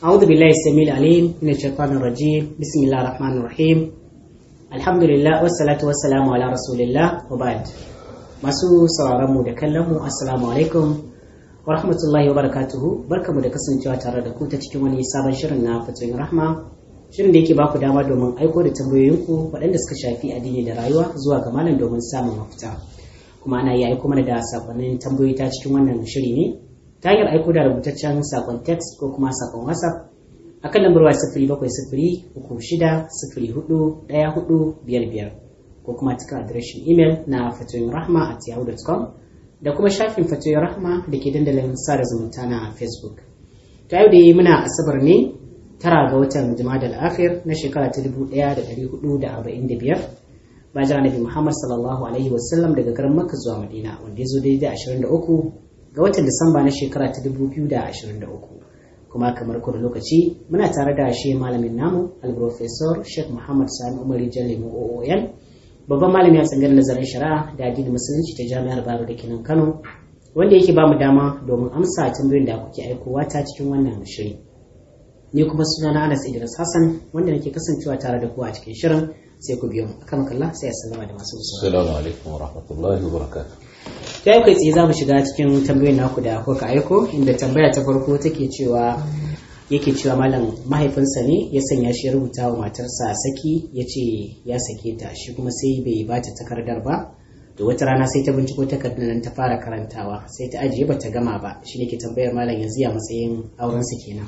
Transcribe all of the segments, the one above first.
أعوذ بالله السميع العليم من الشيطان الرجيم بسم الله الرحمن الرحيم الحمد لله والصلاة والسلام على رسول الله وبعد masu sauraron mu da kallon mu assalamu alaikum wa rahmatullahi wa barakatuhu barkamu da kasancewa tare da ku ta cikin wani sabon shirin na fatoyin rahma shirin da yake baku dama domin aiko da tambayoyinku waɗanda suka shafi addini da rayuwa zuwa ga malam domin samun mafita kuma ana iya aiko mana da sakonnin tambayoyi ta cikin wannan shiri ne ta hanyar aiko da rubutaccen sakon text ko kuma sakon whatsapp a kan lambar waya sifiri bakwai sifiri uku shida sifiri hudu ɗaya hudu biyar biyar ko kuma cikin adireshin imel na fatoyin rahma at yahoo.com da kuma shafin fatoyin rahma da ke dandalin sada zumunta na facebook ta yau da yi muna asabar ne tara ga watan jumada al-akhir na shekara ta dubu ɗaya da ɗari hudu da arba'in da biyar bayan nabi muhammad sallallahu alaihi wasallam daga garin makka zuwa madina wanda ya zo daidai ashirin da uku ga watan disamba na shekara ta dubu biyu da ashirin da uku kuma kamar kowane lokaci muna tare da shi malamin namu al-professor sheikh muhammad sani umar jallimu oon babban malami a tsangar nazarin shari'a da addinin musulunci ta jami'ar baro da kenan kano wanda yake bamu dama domin amsa tambayoyin da kuke aikowa ta cikin wannan shiri ni kuma suna na anas idris hassan wanda nake kasancewa tare da ku a cikin shirin sai ku biyo mu akan kalla sai ya sallama da masu musulunci assalamu alaikum wa rahmatullahi wa barakatuh ta yi kai tsaye za mu shiga cikin tambayoyin naku da kuka aiko inda tambaya ta farko take cewa yake cewa malam mahaifinsa ne ya sanya shi ya rubuta wa matarsa saki ya ce ya sake ta shi kuma sai bai ba ta takardar ba da wata rana sai ta binciko takardar nan ta fara karantawa sai ta ajiye ba ta gama ba shi ne ke tambayar malam yanzu ya matsayin aurensa kenan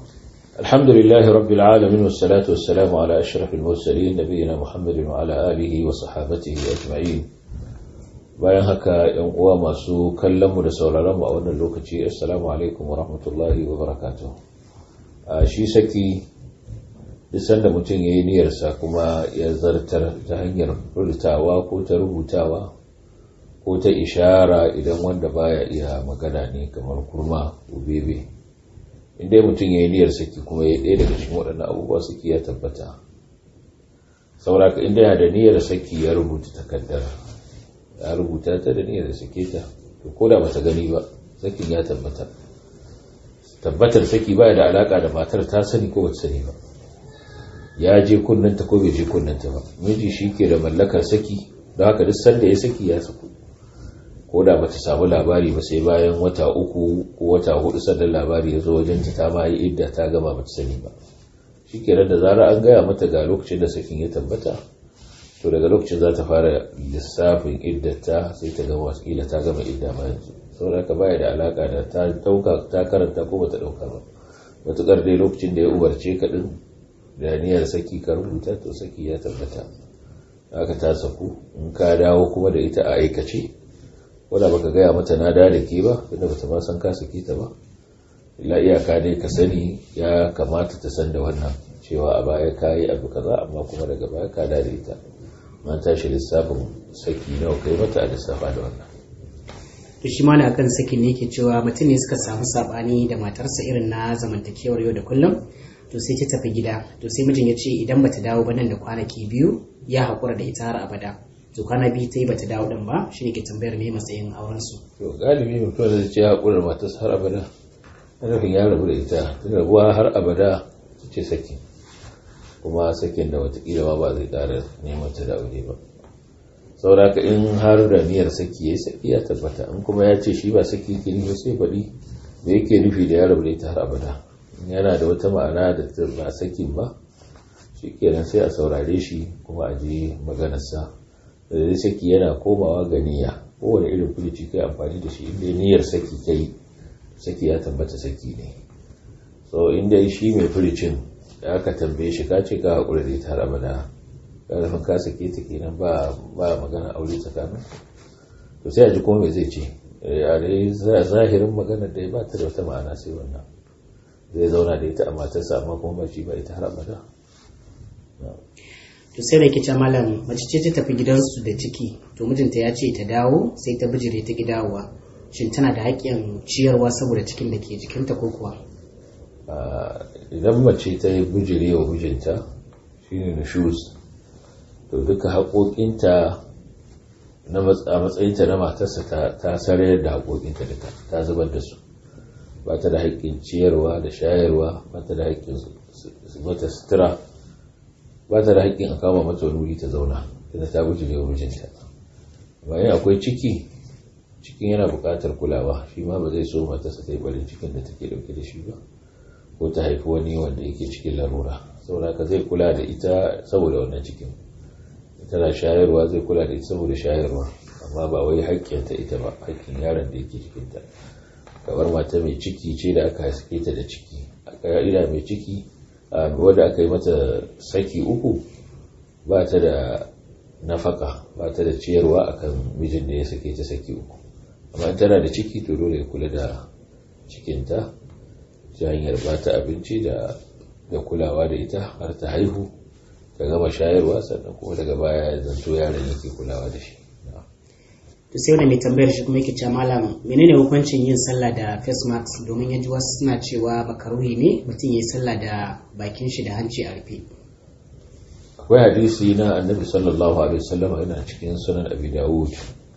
الحمد لله رب العالمين والصلاة والسلام على أشرف المرسلين نبينا محمد وعلى آله وصحابته أجمعين bayan haka yan uwa masu kallon mu da sauraron mu a wannan lokaci assalamu alaikum wa rahmatullahi wa barakatuh a shi saki duk sanda mutum ya yi niyyarsa kuma ya zartar ta hanyar rubutawa ko ta rubutawa ko ta ishara idan wanda baya iya magana ne kamar kurma ko bebe inda mutum ya yi niyyar saki kuma ya ɗaya daga cikin waɗannan abubuwa saki ya tabbata sauraka inda yana da niyyar saki ya rubuta takardar ya rubuta ta da niyyar sake ta to ko da bata gani ba sakin ya tabbata tabbatar saki baya da alaka da matar ta sani ko bata sani ba ya je kunnanta ko bai je kunnanta ba miji shi ke da mallakar saki don haka duk sanda ya saki ya saku ko da bata samu labari ba sai bayan wata uku ko wata hudu sannan labari ya zo wajen ta ma yi idda ta gama bata sani ba shi ke da zara an gaya mata ga lokacin da sakin ya tabbata to daga lokacin za ta fara lissafin iddata sai ta gama wasu ta gama idda ma yanzu saboda ka baya da alaka da ta dauka ta karanta ko bata dauka ba matukar dai lokacin da ya umarce ka din da niyyar saki ka rubuta to saki ya tabbata haka ta saku in ka dawo kuma da ita a aikace wanda baka gaya mata na da da ke ba tunda bata ma san ka saki ta ba illa iyaka dai ka sani ya kamata ta san da wannan cewa a baya ka yi abu kaza amma kuma daga baya ka da ita man tashi lissafin saki nawa kai mata a lissafa da wannan to shi mana akan sakin ne yake cewa mutum ne suka samu sabani da matarsa irin na zamantakewar yau da kullum to sai ta tafi gida to sai mijin ya ce idan bata dawo ba nan da kwanaki biyu ya haƙura da ita har abada to kwana biyu ta yi bata dawo din ba shi ne ke tambayar me matsayin auren su to galibi mutum da ce ya haƙura da matarsa har abada nufin ya rabu da ita tun rabuwa har abada ce saki kuma sakin da watakila ma ba zai ƙara neman ta da aure ba sauraka in har da niyyar saki ya saki ya tabbata in kuma ya ce shi ba saki yake nufi sai faɗi da yake nufi da ya rabu da ita har abada yana da wata ma'ana da ta ba sakin ba shi kenan sai a saurare shi kuma a je maganarsa da zai saki yana komawa ga niyya kowane irin fulici kai amfani da shi inda niyyar saki kai saki ya tabbata saki ne so inda shi mai fulicin da aka tambaye shi ka ce ka haƙura da ita har abada ƙarfin ka sake ta kenan ba ba magana aure tsakanin to sai a ji kuma me zai ce a dai zahirin maganar da ya ba ta da wata ma'ana sai wannan zai zauna da ita a matarsa amma kuma ba shi ba ita har abada to sai da kice malam mace ce ta tafi gidansu da ciki to mijinta ya ce ta dawo sai ta bijire ta gidawa shin tana da haƙƙin ciyarwa saboda cikin da ke jikinta ko kuwa idan mace ta yi bijire wa mijinta shine nushuz to duka haƙoƙinta a matsayinta na matarsa ta sarayar da haƙoƙinta duka ta zubar da su ba ta da haƙƙin ciyarwa da shayarwa ba ta da haƙƙin mata sutura ba ta da haƙƙin a kama mata wani wuri ta zauna tunda ta guji da mijinta bayan akwai ciki cikin yana buƙatar kulawa shi ma ba zai so matarsa ta yi barin cikin da take ɗauke da shi ba ko ta haifi wani wanda yake cikin larura saboda ka zai kula da ita saboda wannan cikin tana shayarwa zai kula da ita saboda shayarwa amma ba wai haƙƙinta ita ba haƙƙin yaron da yake cikinta kamar mata mai ciki ce da aka haske ta da ciki a ƙa'ida mai ciki wadda aka yi mata saki uku ba ta da nafaka ba ta da ciyarwa akan mijin da ya sake ta saki uku amma tana da ciki to dole ya kula da cikinta ta hanyar ba ta abinci da kulawa da ita har ta haihu ta gama shayarwa sannan kuma daga baya ya zanto yaron yake kulawa da shi to sai wani mai tambayar shi kuma yake cewa malam menene hukuncin yin sallah da face mask domin yaji wasu suna cewa makaruhi ne mutum ya yi sallah da bakin shi da hanci a rufe akwai hadisi na annabi sallallahu alaihi wasallam yana cikin sunan abi dawud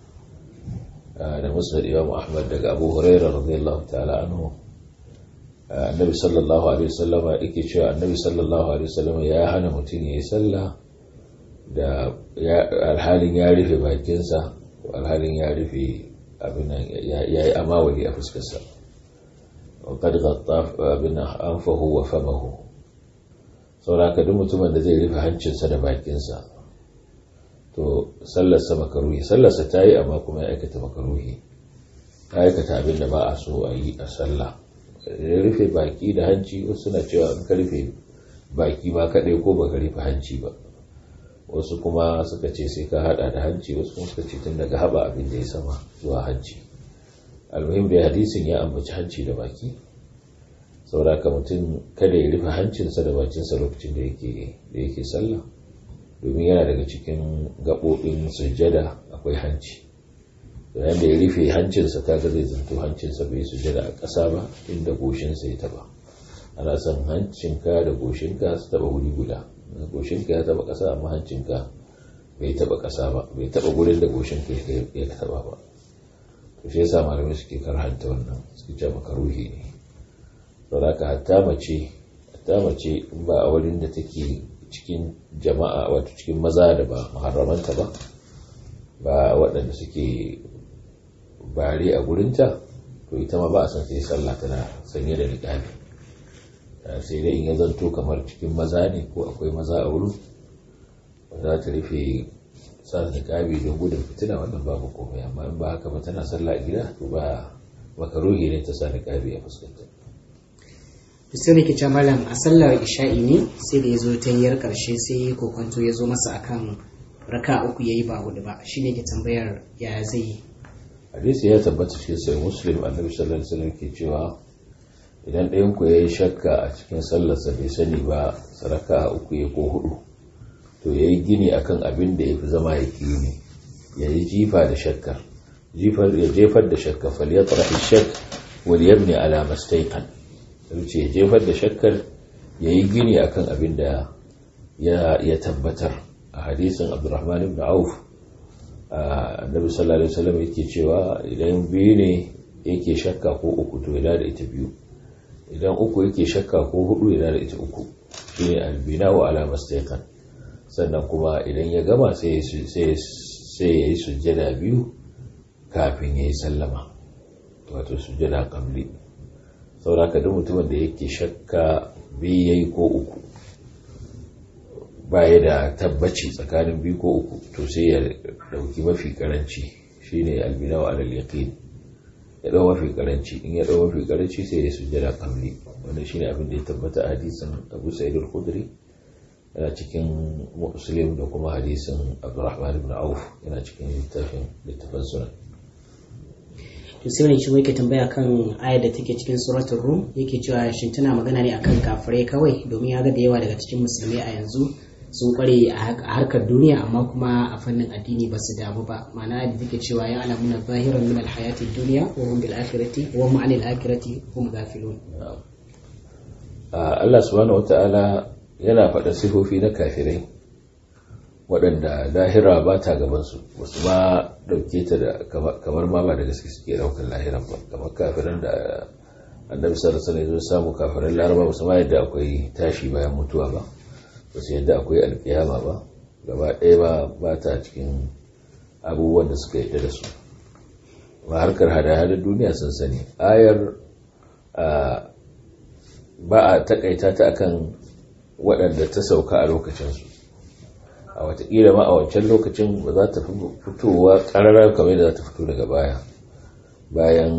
da musnad imam ahmad daga abu hurairah radiyallahu ta'ala anhu annabi sallallahu alaihi wasallam yake cewa annabi sallallahu alaihi wasallam ya hana mutum ya yi sallah da alhalin ya rufe bakinsa alhalin ya rufe abin ya yi amawali a fuskarsa وقد غطى abin anfahu wa famahu sauraka duk mutumin da zai rufe hancinsa da bakinsa to sallarsa makaruhi sallarsa ta yi amma kuma ya aikata makaruhi ya aikata abin da ba a so a yi a sallah ya rufe baki da hanci wasu suna cewa in ka rufe baki ba kaɗai ko ba ka rufe hanci ba wasu kuma suka ce sai ka hada da hanci wasu kuma suka ce tun daga haba abin da ya sama zuwa hanci almuhim da hadisin ya ambaci hanci da baki sauraka mutum kada ya rufe hancinsa da bakinsa lokacin da yake da yake sallah domin yana daga cikin gaɓoɓin sujjada akwai hanci yayin da ya rufe hancinsa kaga zai zanto hancinsa bai sujjada a ƙasa ba inda goshinsa ya taba ana son hancinka da goshinka su taba wuri guda goshinka ya taba ƙasa amma hancinka bai taba ƙasa ba bai taba gurin da goshinka ya taba ba to shi yasa malamai suke karhanta wannan suke ce maka ruhi ne saboda hatta mace hatta mace in ba a wurin da take cikin jama'a wato cikin maza da ba muharramanta ba ba waɗanda suke bare a gurinta to ita ma ba a san sai sallah tana sanye da niqabi sai dai in ya zanto kamar cikin maza ne ko akwai maza a wurin za ta rufe sa niqabi don gudun fitina wannan babu komai amma in ba haka ba tana sallah a gida to ba makaruhi ne ta sa niqabi a fuskanta sai da ke malam a sallar isha'i ne sai da ya zo ta yar karshe sai kokonto ya zo masa akan raka uku ya yi ba hudu ba shi ne ke tambayar ya zai yi hadisi ya tabbata shi sai muslim annabi sallallahu alaihi wasallam ke cewa idan ɗayan ku yayi shakka a cikin sallarsa bai sani ba saraka uku ya ko hudu to yayi gini akan abin da yafi zama yaqini yayi jifa da shakka jifar ya jefar da shakka falyatrahi shakk wal yabni ala mastayqan ce jefar da shakkar yayi gini akan abin da ya tabbatar a hadisin abdurrahman ibn auf annabi sallallahu alaihi wasallam yake cewa idan biyu ne yake shakka ko uku to ya da ita biyu idan uku yake shakka ko hudu ya da ita uku shine albina wa ala mastaqan sannan kuma idan ya gama sai sai sai yayi sujjada biyu kafin yayi sallama wato sujjada qabli saboda duk mutumin da yake shakka biyu yayi ko uku baya da tabbaci tsakanin biyu ko uku to sai ya dauki mafi karanci shine albinawa alal yaqin ya dau mafi karanci in ya dau mafi karanci sai ya sujjada qabli wannan shine abin da ya tabbata a hadisin Abu Sa'id al-Khudri yana cikin Muslim da kuma hadisin Abdurrahman ibn Auf yana cikin littafin littafin sunan to sai wani shi yake tambaya kan ayar da take cikin suratul rum yake cewa shin tana magana ne akan kafirai kawai domin ya ga da yawa daga cikin musulmai a yanzu sun kware a harkar duniya amma kuma a fannin addini ba su damu ba ma'ana da take cewa ya alamuna zahiran min alhayati duniya wa hum bil akhirati wa hum anil akhirati hum ghafilun Allah subhanahu wata'ala yana faɗa sifofi na kafirai waɗanda lahira ba ta gabansu wasu ma ɗauke ta da kamar ma ba da gaske suke ɗaukar lahiran ba kamar kafiran da annabi sallallahu alaihi wasallam samu kafirin laraba ba su ma yadda akwai tashi bayan mutuwa ba ba su yadda akwai alkiyama ba gaba ɗaya ba ba ta cikin abubuwan da suka yadda da su ba harkar hada-hadar duniya sun sani ayar ba a takaita ta akan waɗanda ta sauka a lokacinsu a watakila ma a wancan lokacin ba za ta fitowa ƙararar kamar da za ta fito daga baya bayan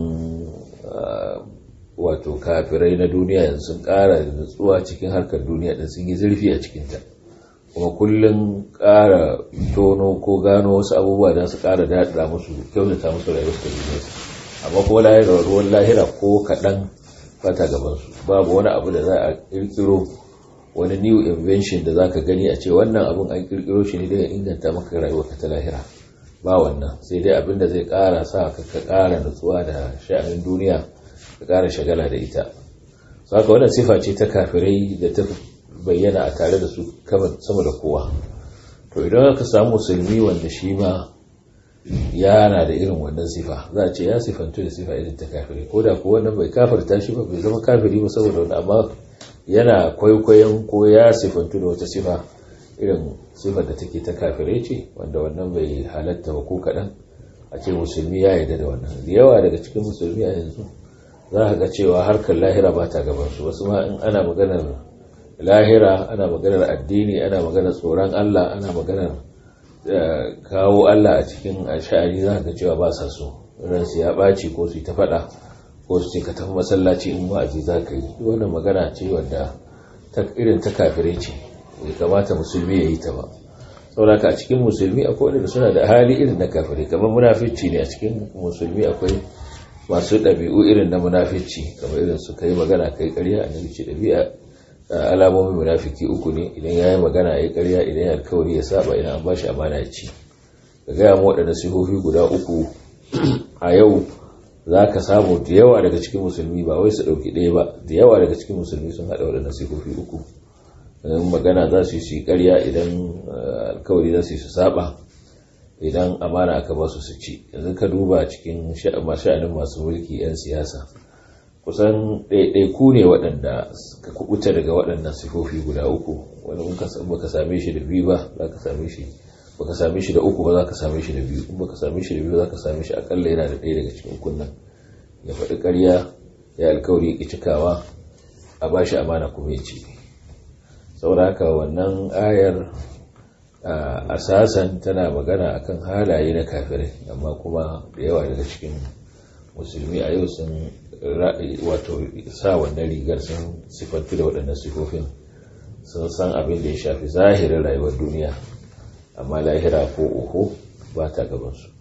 wato kafirai na duniya yanzu sun ƙara nutsuwa cikin harkar duniya da sun yi zurfi a cikinta kuma kullum ƙara tono ko gano wasu abubuwa da su ƙara daɗa musu kyautata musu rayuwar su duniya amma kuma lahira ruwan lahira ko kaɗan fata gabansu babu wani abu da za a ƙirƙiro wani new invention da zaka gani a ce wannan abun an kirkiro shi ne daga inganta maka rayuwarka ta lahira ba wannan sai dai abin da zai kara sa ka ka kara nutsuwa da sha'anin duniya ka kara shagala da ita saka wannan sifa ce ta kafirai da ta bayyana a tare da su sama da kowa to idan aka samu musulmi wanda shi ma yana da irin wannan sifa za a ce ya sifantu da sifa irin ta kafirai ko da kuwa wannan bai kafirta shi ba bai zama kafiri ba saboda wani amma yana kwaikwayon ko ya sifantu da wata sifa irin sifar da take ta kafirai ce wanda wannan bai halatta ba ko kaɗan a ce musulmi ya yarda da wannan da yawa daga cikin musulmi a yanzu za ka ga cewa harkar lahira ba ta gabansu wasu ma in ana maganar lahira ana maganar addini ana maganar tsoron allah ana maganar kawo allah a cikin sha'ani za ka ga cewa ba sa so ransu ya ɓaci ko su yi ta faɗa ko su ce ka tafi masallaci in wa'azi za ka yi wannan magana ce wadda ta irin ta kafirai ce bai kamata musulmi ya yi ta ba saboda a cikin musulmi akwai wanda suna da hali irin na kafirai kamar munafici ne a cikin musulmi akwai masu ɗabi'u irin na munafici kamar irin su kai magana kai ƙarya annabi ce ɗabi'a alamomin munafiki uku ne idan ya yi magana ya yi ƙarya idan ya alkawari ya saba idan an bashi amana ya ci ka gaya mu waɗanda sihohi guda uku a yau za ka samu da yawa daga cikin musulmi ba wai su ɗauki ɗaya ba da yawa daga cikin musulmi sun haɗa waɗannan sifofi uku idan magana za su yi su yi ƙarya idan alkawari za su yi su saba idan amana aka ba su su ci yanzu ka duba cikin sha'anin masu mulki 'yan siyasa kusan ɗaiɗaiku ne waɗanda ka kubuta daga waɗannan sifofi guda uku wani in baka same shi da biyu ba za ka same shi baka same shi da uku ba za ka same shi da biyu in baka same shi da biyu za ka same shi akalla yana da ɗaya daga cikin kunnan ya faɗi ƙarya ya alkawari ya cikawa a ba shi amana kuma ya ci saboda haka wannan ayar asasan tana magana akan halaye na kafirai amma kuma da yawa daga cikin musulmi a yau sun wato sa wannan rigar sun sifantu da waɗannan sifofin sun san abin da ya shafi zahirin rayuwar duniya amma lahira ko uku ba ta gabansu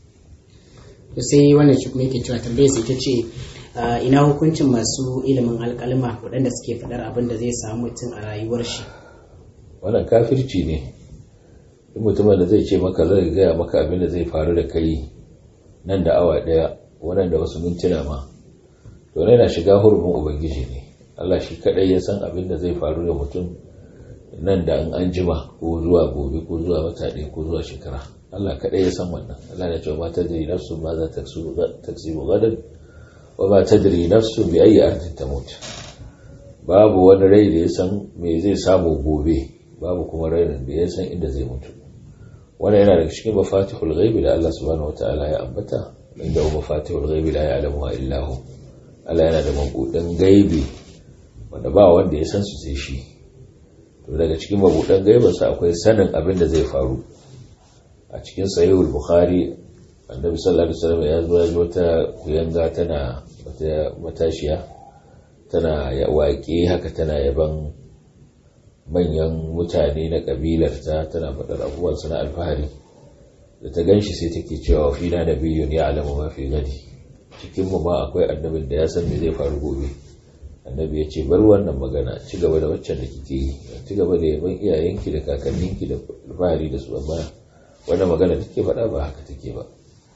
sai wannan shi kuma yake cewa tambayar sai ta ce ina hukuncin masu ilimin alkalma waɗanda suke faɗar abin da zai samu mutum a rayuwar shi wannan kafirci ne in mutumin da zai ce maka zai gaya maka abin da zai faru da kai nan da awa ɗaya wannan da wasu mintuna ma to yana shiga hurumin ubangiji ne Allah shi kaɗai ya san abin da zai faru da mutum nan da an jima ko zuwa gobe ko zuwa wata ɗaya ko zuwa shekara Allah kaɗai ya san wannan Allah ya ce ma tadri nafsu ma za ta taksibu gadan wa ma tadri nafsu bi ayi ardin tamut babu wani rai da ya san me zai samu gobe babu kuma rainin da ya san inda zai mutu wannan yana daga cikin mafatihul ghaibi da Allah subhanahu wataala ya ambata inda huwa mafatihul ghaibi la ya'lamuha illa hu Allah yana da mabudan gaibi wanda ba wanda ya san su sai shi to daga cikin mabudan gaibansa akwai sanin abin da zai faru a cikin sahihul bukhari annabi sallallahu alaihi wasallam ya zo ya ji wata kuyanga tana wata matashiya tana ya waƙe haka tana yaban manyan mutane na kabilar ta tana faɗar abubuwan na alfahari da ta ganshi sai take cewa fi na nabiyyun ya alamu ma fi gadi cikin mu ma akwai annabin da ya san me zai faru gobe annabi ya ce bar wannan magana ci gaba da waccan da kike yi ci gaba da yaban iyayenki da kakanninki da alfahari da su amma wannan magana take faɗa ba haka take ba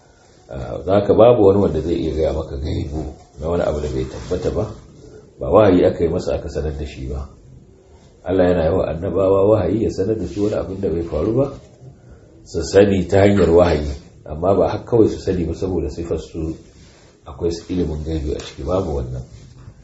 za ka babu wani wanda zai iya gaya maka gaibu na wani abu da bai tabbata ba ba wahayi aka yi masa aka sanar da shi ba Allah yana yawa annabawa wahayi ya sanar da su wani abin da bai faru ba su sani ta hanyar wahayi amma ba haka kawai su sani ba saboda sifar su akwai ilimin gaibi a ciki babu wannan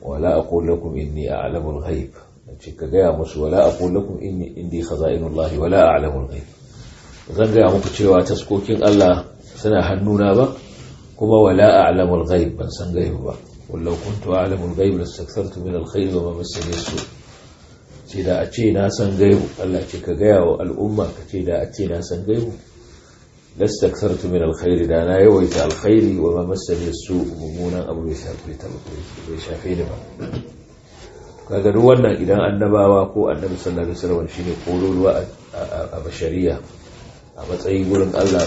wala aqul lakum inni a'lamu al-ghaib ce ka gaya musu wala aqul lakum inni indi khaza'inullah wala a'lamu al-ghaib zan gaya muku cewa taskokin Allah suna hannuna ba kuma wala a'lamu al-ghaib ban san gaibu ba wallau kuntu a'lamu al-ghaib lastakthartu min al-khair wa ma massani as-su ce da a ce na san gaibu Allah ce ka gaya wa al'umma ka ce da a ce na san gaibu lastakthartu min al-khair da na yawaita al-khairi wa ma massani as-su mummunan abu bai shafe ta bai shafe ni ba kaga duk wannan idan annabawa ko annabi sallallahu alaihi wasallam shine kololuwa a bashariya a matsayin gurin Allah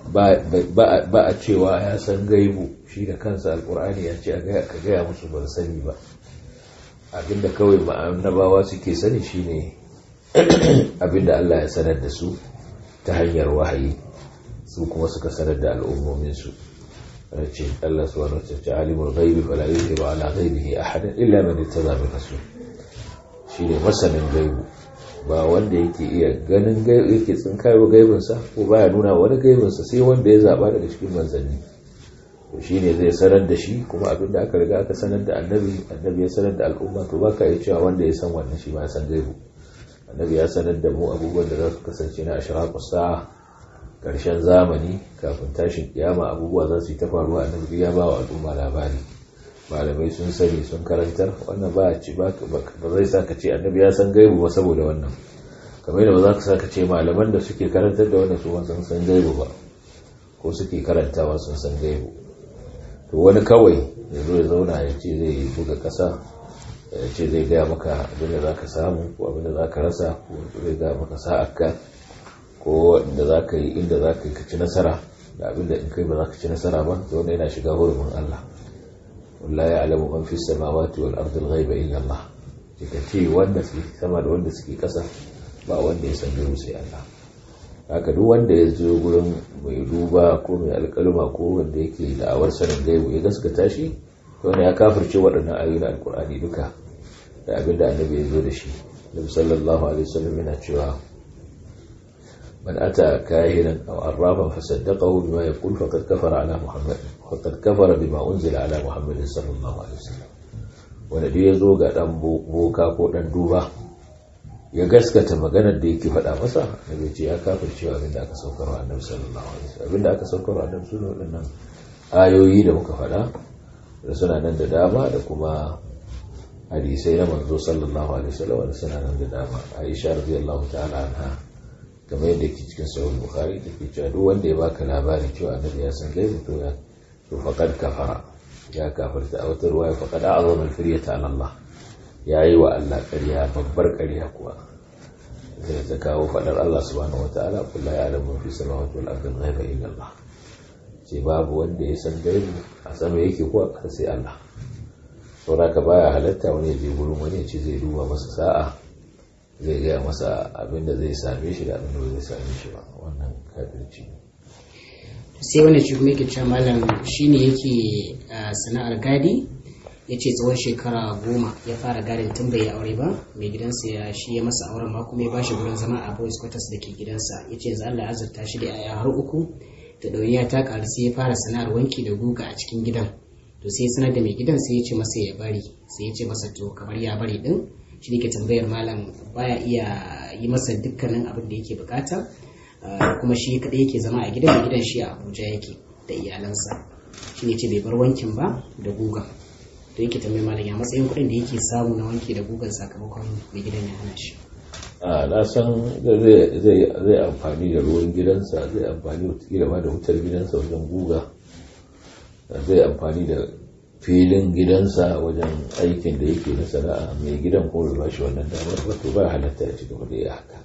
ba a cewa ya san gaibu shi da kansa alkur'ani ya ce ka gaya musu ban sani ba abinda kawai annabawa suke sani shine abinda Allah ya sanar da su ta hanyar wahayi su kuma suka sanar da al'ummominsu ce Allah subhanahu wa ta'ala alimul ghaibi fala yuzhiru ala ghaibihi ahadan illa man ittaba bi rasul shine masanin gaibu ba wanda yake iya ganin gaibu yake tsinkayo gaibinsa ko baya nuna wani gaibinsa sai wanda ya zaba daga cikin manzanni to shine zai sanar da shi kuma abin da aka riga aka sanar da annabi annabi ya sanar da al'umma to baka iya cewa wanda ya san wannan shi ma ya san gaibu annabi ya sanar da mu abubuwan da za su kasance na ashraqu sa'a karshen zamani kafin tashin kiyama abubuwa za su yi ta faruwa annabi ya ba wa al'umma labari malamai sun sani sun karantar wannan ba ci ba zai sa ka ce annabi ya san gaibu ba saboda wannan kamar yadda ba za ka sa ka ce malaman da suke karantar da wannan su sun san gaibu ba ko suke karantawa sun san gaibu to wani kawai ya zo ya zauna ya ce zai buga ƙasa ya ce zai gaya maka abin da za ka samu ko abin da za ka rasa ko zai gaya maka sa'akka ko da za ka yi inda za ka yi ka ci nasara da abin da in kai ba za ka ci nasara ba to wanda yana shiga hurumin Allah ولا يعلم من في السماوات والأرض الغيب إلا الله ce wanda su sama da wanda suke ƙasa ba wanda ya san gaibu sai Allah haka duk wanda ya zo gurin mai duba ko mai alƙaluma ko wanda yake da'awar sanin gaibu ya gaskata shi to ya kafirce waɗannan ayoyi na alƙur'ani duka da abin da annabi ya zo da shi nabi sallallahu alaihi wasallam yana cewa من أتى كاهنا أو عرافا فصدقه بما يقول فقد كفر على محمد فقد كفر بما أنزل على محمد صلى الله عليه وسلم ونبي يزو ga dan boka ko dan duba ya gaskata maganar da yake faɗa masa nabi ce ya kafirce abin da aka saukar wa annabi sallallahu alaihi wasallam abin da aka saukar wa annabi sunan waɗannan ayoyi da muka faɗa da suna nan da dama da kuma hadisai na manzo sallallahu alaihi wasallam da suna nan da dama Aisha radiyallahu ta'ala anha kamar yadda ke cikin sahih bukhari da ke cewa duk wanda ya baka labari cewa annabi ya san gaibu to ya to faqad kafara ya kafarta a wata ruwaya faqad a'zama al-firyata ala Allah yayi wa Allah ƙarya babbar ƙarya kuwa sai ta kawo fadar Allah subhanahu wataala kullu ya'lamu fi samawati wal ardi ghaiba illa Allah ce babu wanda ya san gaibu a sama yake ko a sai Allah saboda ka baya halatta wani ya je gurin wani ya ce zai duba masa sa'a zai gaya masa abinda zai same shi da abinda zai same shi ba wannan kafirci sai wani shi kuma yake cewa malam shine yake sana'ar gadi ya ce tsawon shekara goma ya fara gadin tun bai aure ba mai gidansa ya shi ya masa auren ma kuma ya bashi gurin zama a boys quarters da ke gidansa ya ce yanzu Allah ya azurta shi da yaya har uku da ɗauniya ta ƙaru sai ya fara sana'ar wanki da guga a cikin gidan to sai sanar da mai gidan sai ya ce masa ya bari sai ya ce masa to kamar ya bari din shi ne ke tambayar malam baya iya yi masa dukkanin abin da yake bukata kuma shi kadai yake zama a gidan gidan shi a abuja yake da iyalansa shi ne ce bai bar wankin ba da gugan to yake tambayar malam ya matsayin kuɗin da yake samu na wanki da gugan sakamakon mai gidan ya hana shi a na san zai amfani da ruwan gidansa zai amfani da ma da wutar gidansa wajen guga zai amfani da filin gidansa wajen aikin da yake na sana'a mai gidan ko bai bashi wannan damar wato ba halatta ya ci gaba da ya haka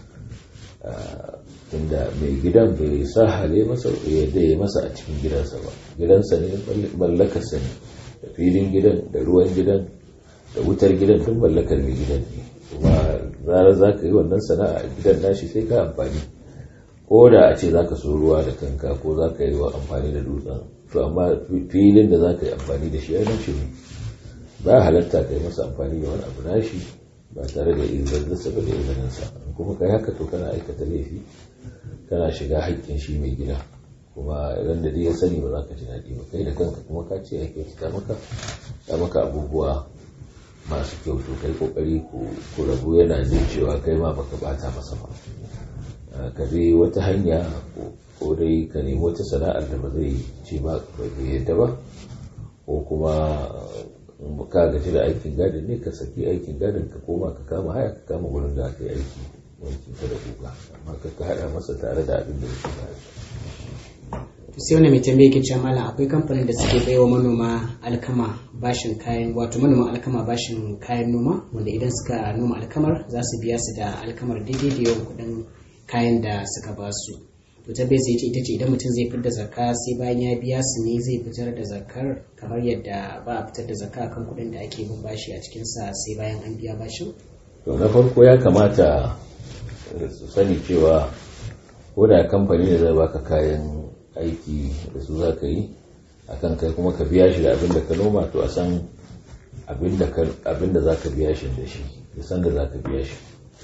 tunda mai gidan bai sa hale masa yadda ya masa a cikin gidansa ba gidansa ne mallakarsa ne da filin gidan da ruwan gidan da wutar gidan tun mallakar mai gidan ne kuma zarar za ka yi wannan sana'a a gidan nashi sai ka amfani ko da a ce za ka so ruwa da kanka ko za ka yi wa amfani da dutsen to amma filin da za ka yi amfani da shi ya nashi ne ba halatta ka yi masa amfani da wani abu nashi ba tare da izinsa ba da izininsa kuma kai haka to kana aikata laifi kana shiga haƙƙin shi mai gida kuma idan da ya sani ba za ka ji daɗi ba kai da kanka kuma ka ce ya kyauta maka ya maka abubuwa masu kyau to kai kokari ku rabu yana jin cewa kai ma baka bata masa ba ka bi wata hanya ko dai ka nemi wata sana'ar da ba zai ce ba bai yadda ba ko kuma ka gaji da aikin gadin ne ka saki aikin gadin ka koma ka kama haya ka kama wurin da aka yi aiki wankin ka da kuka amma ka ka hada masa tare da abin da yake ba sai wani mai tambaye ke cewa malam akwai kamfanin da suke bai wa manoma alkama bashin kayan wato manoman alkama bashin kayan noma wanda idan suka noma alkamar za su biya su da alkamar daidai da yawan kuɗin kayan da suka ba su to ta bai sai ita ce idan mutum zai fitar da zakka sai bayan ya biya su ne zai fitar da zakkar kamar yadda ba a fitar da zakka kan kuɗin da ake bin bashi a cikinsa sai bayan an biya bashin to na farko ya kamata su sani cewa ko da kamfani ne zai baka kayan aiki da su za ka yi akan kai kuma ka biya shi da abin da ka noma to a san abin da za ka biya shi da shi da san da za ka biya shi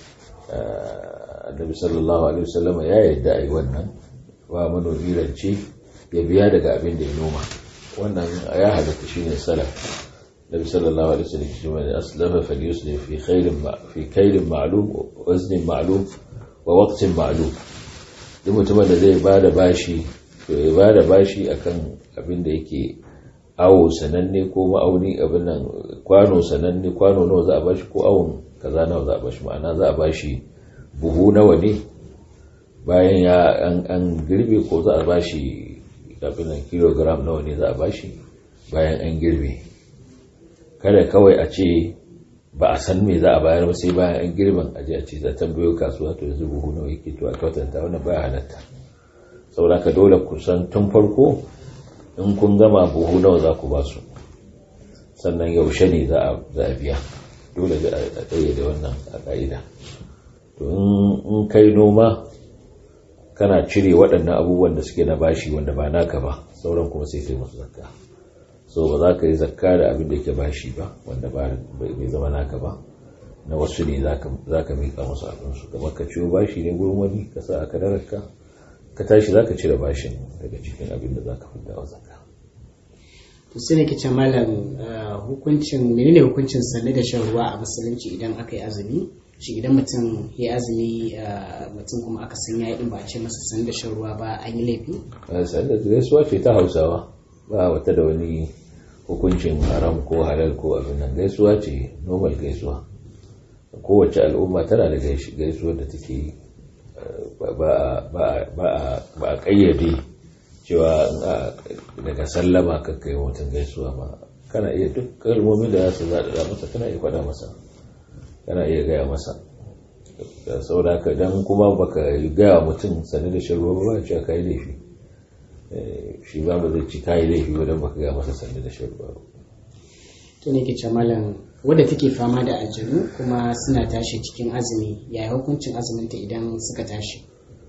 annabi sallallahu alaihi wasallam ya yadda a yi wannan wa manomi rance ya biya daga abin da ya noma wannan ya halatta shi ne salaf nabi sallallahu alaihi wasallam shi mai aslama falyuslim fi khairin fi kairin ma'lum waznin ma'lum wa waqtin ma'lum duk mutumin da zai bada bashi to ya ba da bashi akan abin da yake awo sananne ko ma'auni abin nan kwano sananne kwano nawa za a bashi ko awon kaza nawa za a bashi ma'ana za a bashi buhu nawa ne bayan ya an girbe ko za a bashi abin nan kilogram nawa ne za a bashi bayan an girbe kada kawai a ce ba a san me za a bayar ba sai bayan an girban a je a ce za tambayo kasuwa to yanzu buhu nawa yake to a kwatanta wannan baya halatta saboda ka dole ku san tun farko in kun gama buhu nawa za ku ba su sannan yaushe ne za a biya dole a tsaye da wannan a ƙa'ida to in kai noma kana cire waɗannan abubuwan da suke na bashi wanda ba naka ba sauran kuma sai kai musu zakka so ba za ka yi zakka da abin da yake bashi ba wanda bai zama naka ba na wasu ne za ka miƙa musu abinsu kamar ka ciwo bashi ne gurin wani ka sa a kadararka ka tashi za ka cire bashin daga cikin abin da za ka fita wa zaka. to sai ne kice malam hukuncin menene hukuncin sanne da shan ruwa a musulunci idan aka yi azumi shi idan mutum ya azumi mutum kuma aka san ya din ba a ce masa sanne da shan ruwa ba an yi laifi sanne da gaisuwa ce ta hausawa ba wata da wani hukuncin haram ko halal ko abin nan gaisuwa ce normal gaisuwa kowace al'umma tana da gaisuwar da take yi ba a kayyade cewa daga sallama ka kai mutum gaisuwa ba kana iya duk kalmomin da za su zaɗa masa kana iya faɗa masa kana iya gaya masa da saboda ka dan kuma baka gaya mutum sani da shan ruwa ba cewa ka yi laifi shi ba ba zai ci ka yi laifi ba don baka gaya masa sani da shan ruwa ba to ne ke malam wadda take fama da aljanu kuma suna tashi cikin azumi yaya hukuncin azuminta idan suka tashi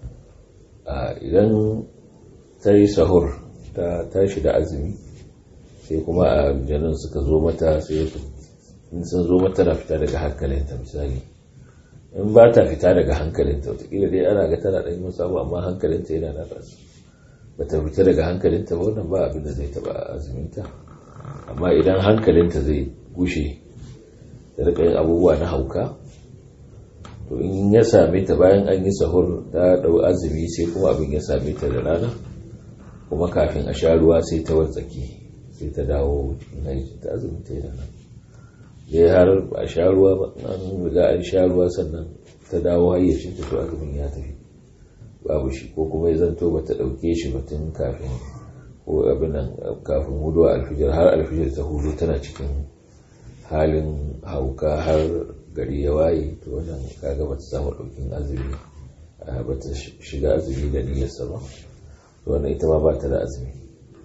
idan ta yi sahur ta tashi da azumi sai kuma aljanun suka zo mata sai sun zo mata na fita daga hankalinta misali in ba ta fita daga hankalinta watakila dai ana ga tana ɗan yi samu amma hankalinta yana na rasu ba ta fita daga hankalinta ba wannan ba abin da zai taɓa azuminta amma idan hankalinta zai gushe da rika yin abubuwa na hauka to in ya same ta bayan an yi sahur ta dau azumi sai kuma abin ya same ta da rana kuma kafin a sha ruwa sai ta wartsake sai ta dawo cikin haiti ta azumi ta yana nan dai har a sha ruwa ba an riga an sha ruwa sannan ta dawo hayyacin ta to azumin ya tafi babu shi ko kuma ya zanto ba ta dauke shi batun kafin ko abin nan kafin hudu alfijir har alfijir ta hudu tana cikin halin hauka har gari ya waye to wannan kaga bata samu daukin azumi ba ta shiga azumi da niyyarsa ba to wannan ita ma ba ta da azumi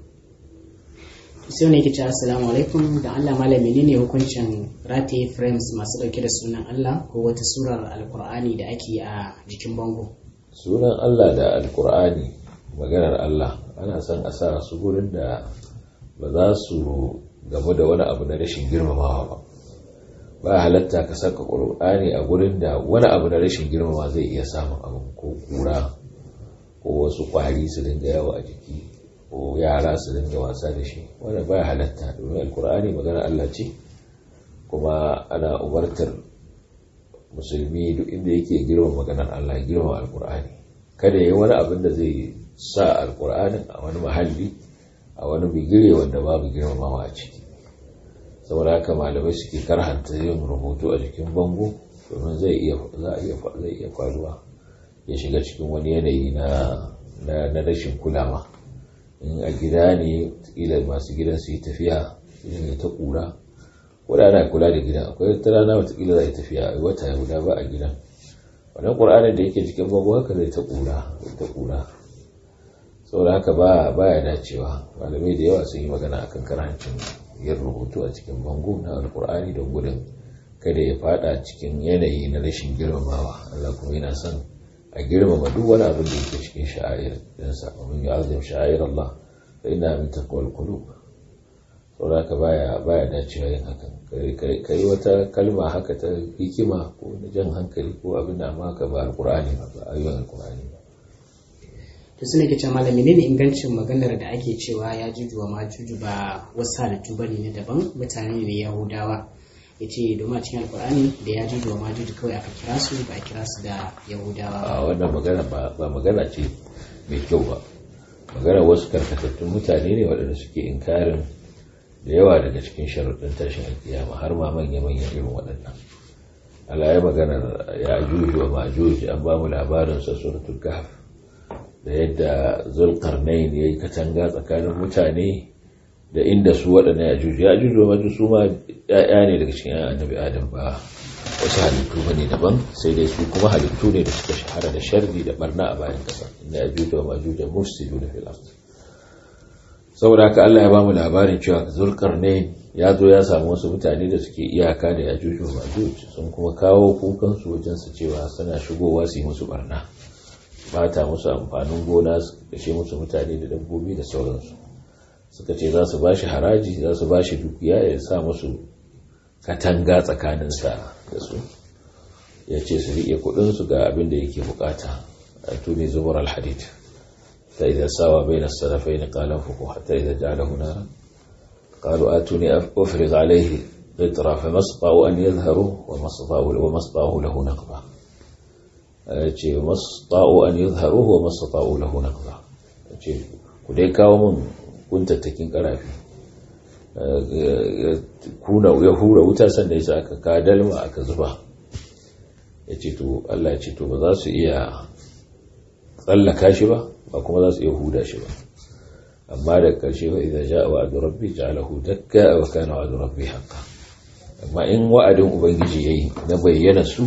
sai ne kice assalamu alaikum da Allah malami ne hukuncin rataye frames masu dauke da sunan Allah ko wata surar alkur'ani da ake a jikin bango sunan Allah da alkur'ani maganar Allah ana son a sa su gurin da ba za su gamu da wani abu na rashin girmamawa ba ba halatta ka saka ƙur'ani a gurin da wani abu na rashin girmama zai iya samun abu ko kura ko wasu ƙwari su dinga yawa a jiki ko yara su dinga wasa da shi wanda ba halatta domin alƙur'ani magana Allah ce kuma ana umartar musulmi duk inda yake girma maganar Allah girma alkur'ani kada ya yi wani abin da zai sa alkur'anin a wani mahalli a wani bigire wanda babu girmamawa a ciki saboda haka malamai suke karhanta yin rubutu a jikin bango domin zai iya za a iya zai iya faruwa ya shiga cikin wani yanayi na na rashin kulawa in a gida ne kila masu gidan su yi tafiya idan ta kura wadda ana kula da gidan akwai ta rana watakila za a yi tafiya a wata guda ba a gidan wannan ƙur'anin da yake cikin bango haka zai ta kura ta kura saboda haka ba baya dacewa malamai da yawa sun yi magana akan karancin yin rubutu a cikin bango na alkur'ani don gudun kada ya fada cikin yanayi na rashin girmamawa Allah kuma yana son a girmama duk wani abin da yake cikin sha'air dinsa wa min yu'azzim sha'air Allah fa inna min taqwal qulub saboda haka baya baya dacewa yin hakan kai wata kalma haka ta hikima ko na jan hankali ko abin da amma ka ba alkur'ani ba ba ayoyin alkur'ani ba to suna ke ce malami ne ingancin maganar da ake cewa ya juju wa majuju ba wasu halittu ba ne na daban mutane ne yahudawa ya ce domin a cikin alkur'ani da ya juju wa majuju kawai aka kira su ba a kira su da yahudawa a wannan magana ba magana ce mai kyau ba magana wasu karkatattun mutane ne waɗanda suke inkarin da yawa daga cikin sharuɗin tashin alkiyama har ma manya-manya irin waɗannan Allah ya maganar ya juju wa majuju an ba mu labarin sa suratul kahf da yadda zulkarnain ya yi katanga tsakanin mutane da inda su waɗanda ya juju ya juju wajen su ma ya'ya ne daga cikin annabi adam ba wasu halittu ba ne daban sai dai su kuma halittu ne da suka shahara da sharri da barna a bayan ƙasa inda ya juju wa majuja mufsidu da fil saboda haka Allah ya bamu labarin cewa zulkarnain ya zo ya samu wasu mutane da suke iyaka da ya juju wa majuj sun kuma kawo kukansu wajen su cewa suna shigowa su yi musu barna bata musu amfanin gona su kashe musu mutane da dabbobi da sauransu suka ce za su bashi haraji za su bashi dukiya ya sa musu katanga tsakaninsa da su ya ce su riƙe kudinsu ga abin da yake bukata a tuni zubar alhadid ta idan sawa bai na sarrafai na kalan fuku hatta idan ja da hunara قالوا آتوني أفرغ عليه قطرة فما استطاعوا أن يظهروا وما استطاعوا له نقبة ce masu an yi zaharuhu wa masu ta'u lahu naqza ce ku dai kawo min kuntattakin karafi kuna ya hura wuta sannan yasa aka ka dalma aka zuba ya ce to Allah ya ce to ba za su iya tsallaka shi ba ba kuma za su iya huda shi ba amma da karshe ba idan ja wa'adu rabbi ja'alahu dakka wa kana wa'adu rabbi haqqan amma in wa'adin ubangiji yayi na bayyana su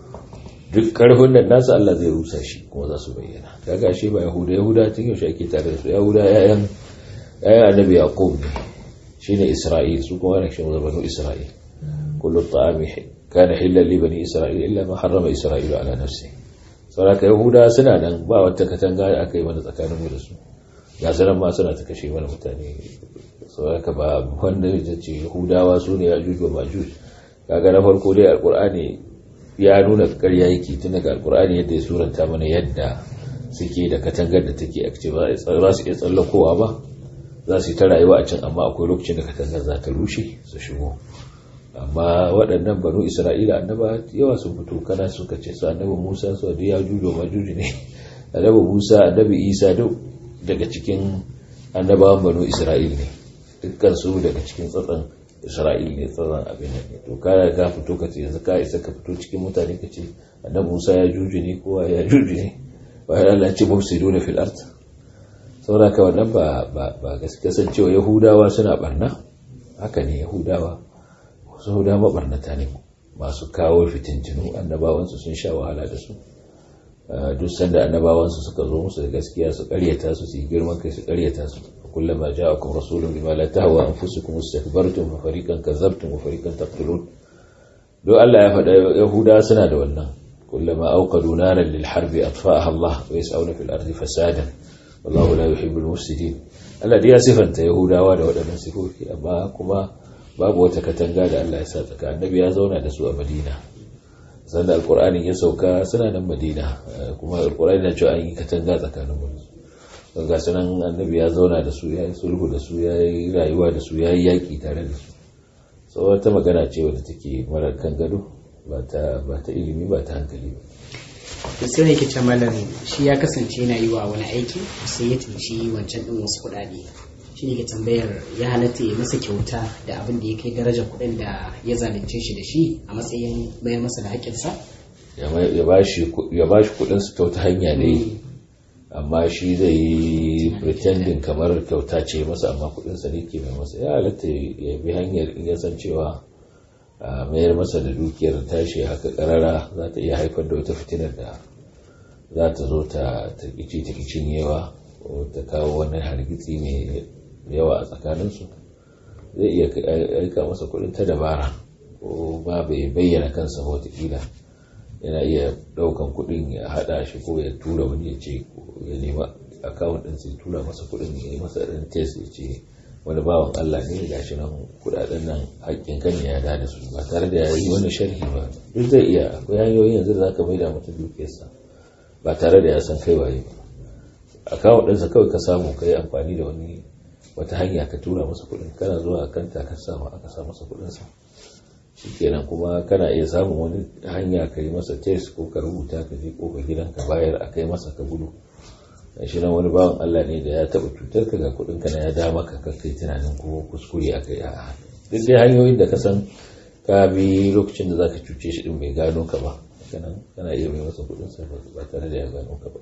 duk karfin nan nasu Allah zai rusa shi kuma za su bayyana kaga shi ba yahuda yahuda tun yaushe ake tare da su yahuda yayan yayan annabi yaqub ne shine isra'il su kuma ana cewa banu isra'il kullu ta'ami kana hilal li bani isra'il illa ma harrama isra'il ala nafsi saboda yahuda suna nan ba wata katanga da aka yi mana tsakanin mu da su ga sanan ma suna ta kashe mana mutane saboda ba wanda ya ce yahudawa su ne ya juju ma juju kaga na farko dai alqur'ani ya nuna ƙarya yake tun daga alkur'ani yadda ya suranta mana yadda suke da katangar da take a ce ba su iya tsallakowa ba za su yi ta rayuwa a can amma akwai lokacin da katangar za ta rushe su shigo amma waɗannan banu isra'ila annaba yawa sun fito kana suka ce su annabi musa su da ya jujo ma juji ne annabi musa annabi isa duk daga cikin annabawan banu isra'il ne dukkan su daga cikin tsatsan isra'il ne tsatsan abin nan ne to ka ga fito ka ce yanzu ka isa ka fito cikin mutane ka ce annabi musa ya juji ne kowa ya juji ne bayan Allah ce mufsiduna fil ard saboda ka wannan ba ba ba gaskiya kasancewa yahudawa suna barna haka ne yahudawa wasu yahudawa mabarnata ne masu kawo fitintinu annabawansu sun sha wahala da su duk sanda annabawansu suka zo musu da gaskiya su karyata su su yi girman kai su karyata su kullama ja'akum rasulun bima la tahwa anfusukum istakbartum fa fariqan kazzabtum wa fariqan taqtulun do Allah ya faɗa yahuda suna da wannan kullama awqadu naran lil harbi atfa'aha Allah wa yas'una fil ardi fasadan wallahu la yuhibbul mufsidin Allah dai ya sifanta yahudawa da waɗannan sifofi amma kuma babu wata katanga da Allah ya sa tsaka annabi ya zauna da su a Madina sanda alkur'anin ya sauka suna nan madina kuma alkur'ani na cewa an yi katanga tsakanin mu ga sunan annabi ya zauna da su ya yi sulhu da su ya yi rayuwa da su ya yi yaƙi tare da su sau wata magana ce wadda take mara kan gado ba ta ilimi ba ta hankali ba to sai yake ce malam shi ya kasance yana yi wa wani aiki sai ya tunci wancan din wasu kuɗaɗe shi ne ke tambayar ya halatta ya masa kyauta da abin da ya kai darajar kuɗin da ya zalunce shi da shi a matsayin bayan masa da haƙƙinsa ya ba shi kuɗin su ta wata hanya ne amma shi zai yi pretending kamar kyauta ce masa amma kuɗinsa ne ke mai masa ya halatta ya bi hanyar in ya san cewa a mayar masa da dukiyar tashi haka karara za ta iya haifar da wata fitinar da za ta zo ta takici takicin yawa ko ta kawo wani hargitsi mai yawa a tsakaninsu zai iya aika masa kudin ta dabara ko ba bai bayyana kansa watakila yana iya daukan kudin ya hada shi ko ya tura wani ya ce ya nema akawun din sai tura masa kudin ya yi masa ɗan test ya ce wani bawan Allah ne ga shi nan kudaden nan haƙƙin kan ya da da su ba tare da yayi wani sharhi ba duk zai iya akwai hanyoyi yanzu da zaka maida mutum dukiyarsa ba tare da ya san kai waye ba akawun ɗinsa kawai ka samu kai amfani da wani wata hanya ka tura masa kuɗin kana zuwa kanta ka samu aka sa masa kuɗinsa shikenan kuma kana iya samun wani hanya ka yi masa test ko ka rubuta ka je kofar gidan ka bayar a kai masa ka gudu shi nan wani bawan Allah ne da ya taɓa cutar ka ga kuɗin ka na ya dama ka kai tunanin ko kuskure a kai a duk dai hanyoyin da ka san ka bi lokacin da zaka cuce shi din bai gano ka ba kana iya mai masa kuɗin sa ba tare da ya gano ka ba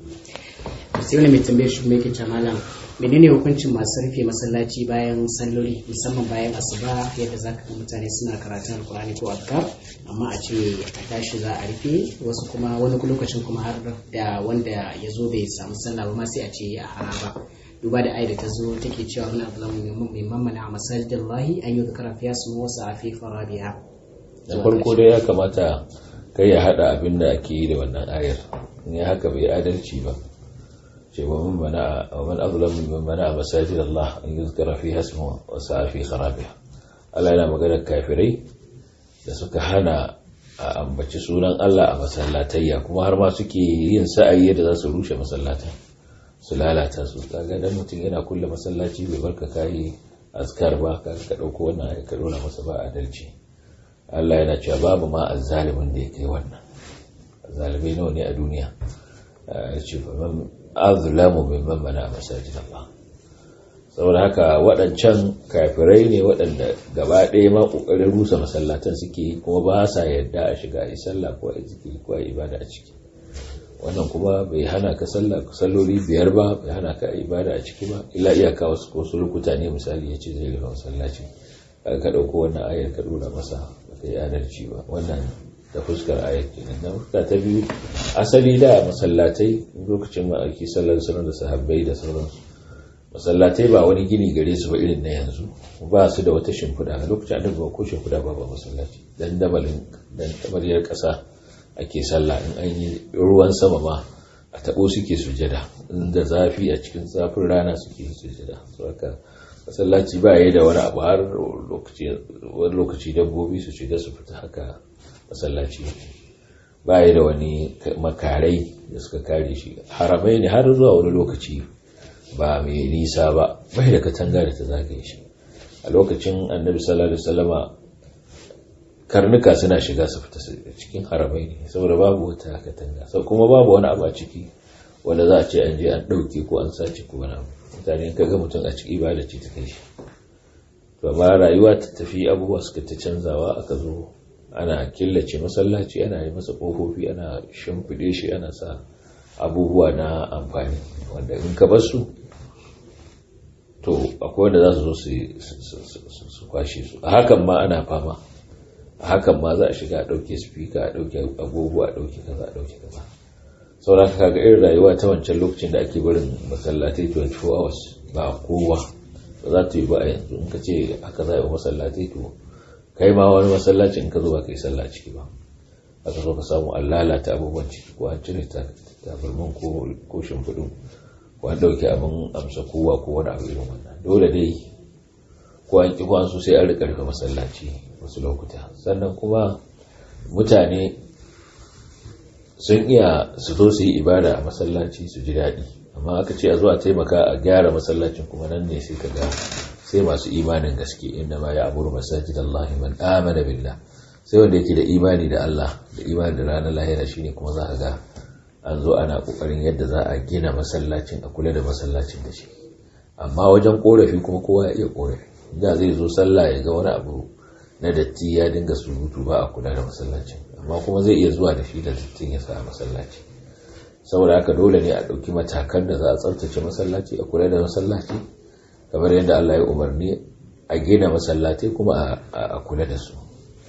sai wani mai tambayar shi mai kita malam menene hukuncin masu rufe masallaci bayan salloli musamman bayan asuba yadda za ka ga mutane suna karatun alkurani ko azkar amma a ce a tashi za a rufe wasu kuma wani lokacin kuma har da wanda ya zo bai samu sallah ba ma sai a ce a haraba duba da aida ta zo take cewa wani abu zamu mai mamana a masajidin lahi an yi zakara fiya su wasu a fi farabiya da farko dai ya kamata kai ya hada abin da ake yi da wannan ayar in ya haka bai adalci ba ce wa man mana wa man azlam mimman mana masajid Allah an yuzkara fi hasmu wa sa'a fi kharabiha Allah yana magana kafirai da suka hana a ambaci sunan Allah a masallatayya kuma har ma suke yin sa'ayi da za su rushe masallatan su lalata su kaga dan mutum yana kulle masallaci bai barka kai azkar ba ka ka dauko wannan ayi ka dora masa ba adalci Allah yana cewa babu ma azzalimin da ya kai wannan azzalimai nawa ne a duniya ya ce azlamu mimman mana masajid Allah saboda haka waɗancan kafirai ne waɗanda gaba ɗaya ma ƙoƙarin rusa masallatan suke kuma ba sa yadda a shiga a sallah ko a zikiri ko a ibada a ciki wannan kuma bai hana ka sallah salloli biyar ba bai hana ka ibada a ciki ba illa iyaka wasu ko su lokuta ne misali ya ce zai rufe masallaci ka ɗauko wannan ayar ka ɗora masa ba ka yi adalci ba wannan da fuskar ayat kenan na fuska ta biyu asali da masallatai lokacin ma'aiki sallar sunan da sahabbai da sauransu masallatai ba wani gini gare su ba irin na yanzu ba su da wata shimfiɗa a lokacin annabi ba ko shimfiɗa ba ba masallaci dan dabalin dan tabariyar ƙasa ake sallah in an yi ruwan sama ma a taɓo suke sujada inda zafi a cikin zafin rana suke sujada saboda masallaci ba yi da wani abu har wani lokaci dabbobi su shiga su fita haka masallaci ba yi da wani makarai da suka kare shi haramai ne har zuwa wani lokaci ba mai nisa ba bai da katanga da ta zagaye shi a lokacin annabi sallallahu alaihi wasallama karnuka suna shiga su fita cikin haramai ne saboda babu wata katanga sau kuma babu wani abu a ciki wanda za a ce an je an ɗauke ko an sace ko wani abu mutane ka ga mutum a ciki ibada ce ta kai shi to amma rayuwa ta tafi abubuwa suka ta canzawa aka zo ana killace masallaci ana yi masa ƙofofi ana shimfiɗe shi ana sa abubuwa na amfani wanda in ka bar su to akwai wanda za su zo su kwashe su a hakan ma ana fama a hakan ma za a shiga a ɗauke spika a ɗauke agogo a ɗauke kaza a ɗauke kaza sauran ka ga irin rayuwa ta wancan lokacin da ake barin masallatai 24 hours ba kowa ba za ta yi ba a yanzu in ka ce haka za a yi masallatai to kai ma wani masallaci in ka zo ba ka yi sallah ciki ba aka zo ka samu an lalata abubuwan ciki ko an cire tabarmin ko shimfiɗin ko an ɗauke abin amsa kowa ko wani abu irin wannan dole dai ko an ƙi kwansu sai an rika rufe masallaci wasu lokuta sannan kuma mutane sun iya su zo su yi ibada a masallaci su ji daɗi amma aka ce a zuwa taimaka a gyara masallacin kuma nan ne sai ka ga sai masu imanin gaske inda ma ya aburu masajid Allah man amana billah sai wanda yake da imani da Allah da imani da ranar lahira shine kuma za ka ga an zo ana kokarin yadda za a gina masallacin a kula da masallacin da shi amma wajen korafi kuma kowa ya iya korafi da zai zo sallah ya ga wani abu na datti ya dinga surutu ba a kula da masallacin amma kuma zai iya zuwa da shi da dattin ya sa a masallaci saboda haka dole ne a ɗauki matakan da za a tsaftace masallaci a kula da masallaci kamar yadda Allah ya umarni a gina masallatai kuma a kula da su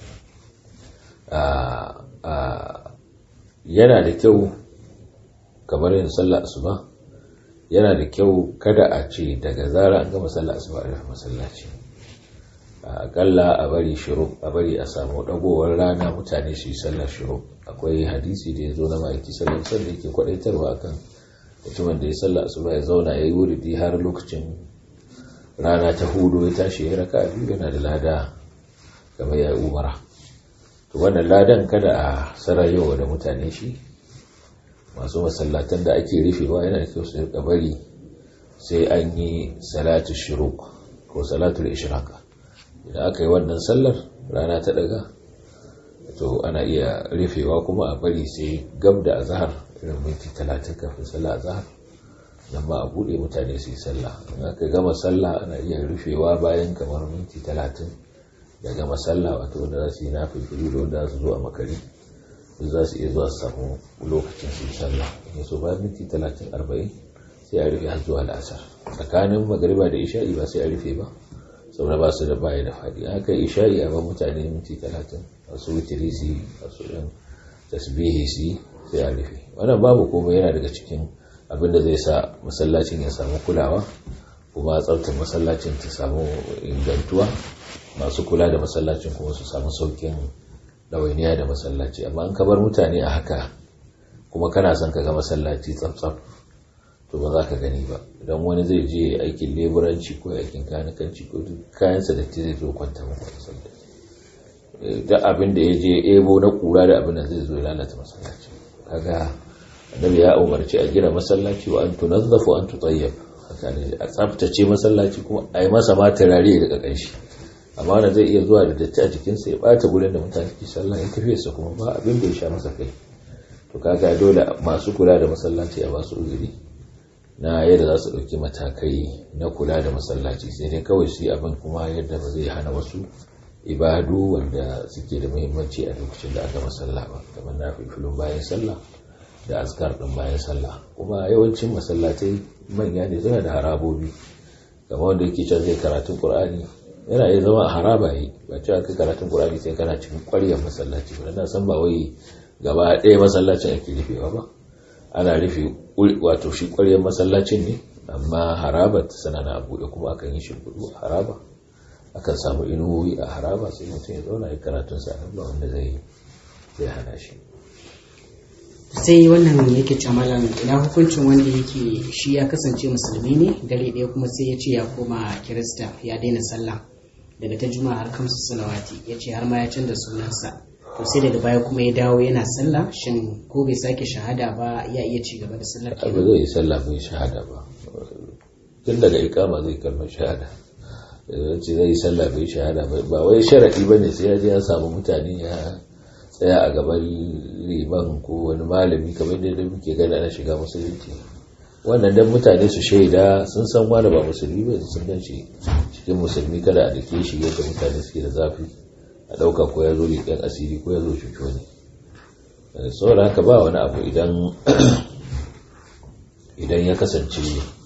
yana da kyau kamar yin sallah asuba yana da kyau kada a ce daga zara an gama sallah asuba a rufe masallaci akalla a bari shiru a bari a samu dagowar rana mutane su yi sallar shiru akwai hadisi da ya zo na ma'aiki sallar sallar yake kwadaitarwa akan mutumin da ya sallah asuba ya zauna ya yi wuridi har lokacin rana ta hudu ya tashi ya raka biyu yana da lada kamar ya yi umara to wannan ladan kada a sarayewa da mutane shi masu masallatan da ake rufewa yana da kyau su rika bari sai an yi salatu shuruk ko salatul ishraq idan aka yi wannan sallar rana ta daga to ana iya rufewa kuma a bari sai gab da azhar irin minti 30 kafin sallar azhar nan ba a bude mutane su yi sallah in aka gama sallah ana iya rufewa bayan kamar minti 30 ya gama sallah wato wanda za su yi nafi da wanda za su zo a makari za su iya zuwa samu lokacin su yi sallah in so bayan minti talatin arba'in sai a rufe har zuwa la'asar tsakanin magariba da isha'i ba sai a rufe ba saboda ba su da baya da faɗi haka isha'i a ban mutane minti talatin masu wutiri su yi masu ɗan tasbihi su yi sai a rufe wannan babu komai yana daga cikin abin da zai sa masallacin ya samu kulawa kuma tsaftar masallacin ta samu ingantuwa masu kula da masallacin kuma su samu saukin ɗawainiya da masallaci amma an ka bar mutane a haka kuma kana son ka ga masallaci tsaf to ba za ka gani ba idan wani zai je aikin leburanci ko aikin kanikanci ko kayansa da zai zo kwanta maka masallaci da abin da ya je ebo na kura da abin da zai zo lalata masallaci kaga annabi ya umarci a gina masallaci wa an tunazzafu an tutayyab haka ne a tsaftace masallaci kuma a yi masa ma turare daga kanshi amma wanda zai iya zuwa da datti a jikinsa ya bata gurin da mutane ke sallah ya tafiye sa kuma ba abin da ya sha masa kai to kaga dole masu kula da masallaci a basu uzuri na yadda za su ɗauki matakai na kula da masallaci sai dai kawai su yi abin kuma yadda ba zai hana wasu ibadu wanda suke da muhimmanci a lokacin da aka masalla ba kamar na filin bayan sallah da askar ɗin bayan sallah kuma yawancin masallatai manya ne suna da harabobi kamar wanda yake can zai karatun qur'ani yana iya zama a haraba yi ba cewa kai karatun qur'ani sai kana cikin ƙwaryar masallaci ba na san ba wai gaba ɗaya masallacin ake rufewa ba ana rufe wato shi ƙwaryar masallacin ne amma haraba ta sana na buɗe kuma akan yi shimfiɗu a haraba akan samu inuwoyi a haraba sai mutum ya zauna ya karatun sa ba wanda zai zai hana shi sai wannan yake camalan ina hukuncin wanda yake shi ya kasance musulmi ne dare ɗaya kuma sai ya ce ya koma kirista ya daina sallah daga ta juma'a har kamsu salawati ya ce har ma ya canza sunansa to sai daga baya kuma ya dawo yana sallah shin ko bai sake shahada ba ya iya ci gaba da sallar ba zai yi sallah bai shahada ba tun daga ikama zai kalmar shahada ce zai yi sallah bai shahada ba wai sharaɗi ba ne sai ya je ya samu mutane ya tsaya a gaban liman ko wani malami kamar da muke gana na shiga musulunci wannan dan mutane su shaida sun san wani ba musulmi ba sun gan shi cikin musulmi kada a dake shi yadda mutane suke da zafi a ɗauka ko ya zo leƙen asiri ko ya zo cuto ne saboda haka ba wani abu idan idan ya kasance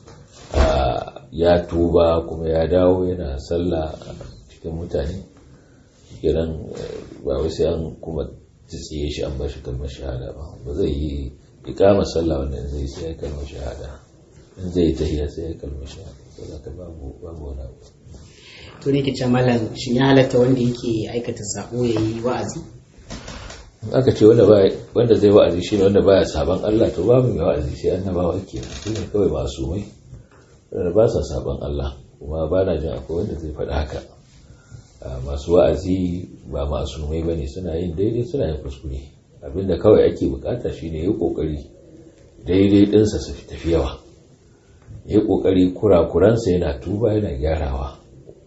ya tuba kuma ya dawo yana sallah cikin mutane kiran ba wai sai an kuma tsiye shi an ba shi kalmar shahada ba ba zai yi ikama sallah wannan zai sai ya kalmar shahada in zai tahiya sai ya kalmar shahada saboda ka babu babu wani abu to ne ke ce malam shin ya halatta wanda yake aikata sabo ya yi wa'azi aka ce wanda wanda zai wa'azi shine wanda baya saban Allah to babu mai wa'azi sai annabawa kenan su ne kawai masu mai wanda ba sa saban Allah kuma ba na jin akwai wanda zai faɗi haka masu wa'azi ba masu mai bane suna yin daidai suna yin kuskure abinda kawai ake bukata shine yi kokari daidai dinsa su tafi yawa yi kokari kurakuransa yana tuba yana gyarawa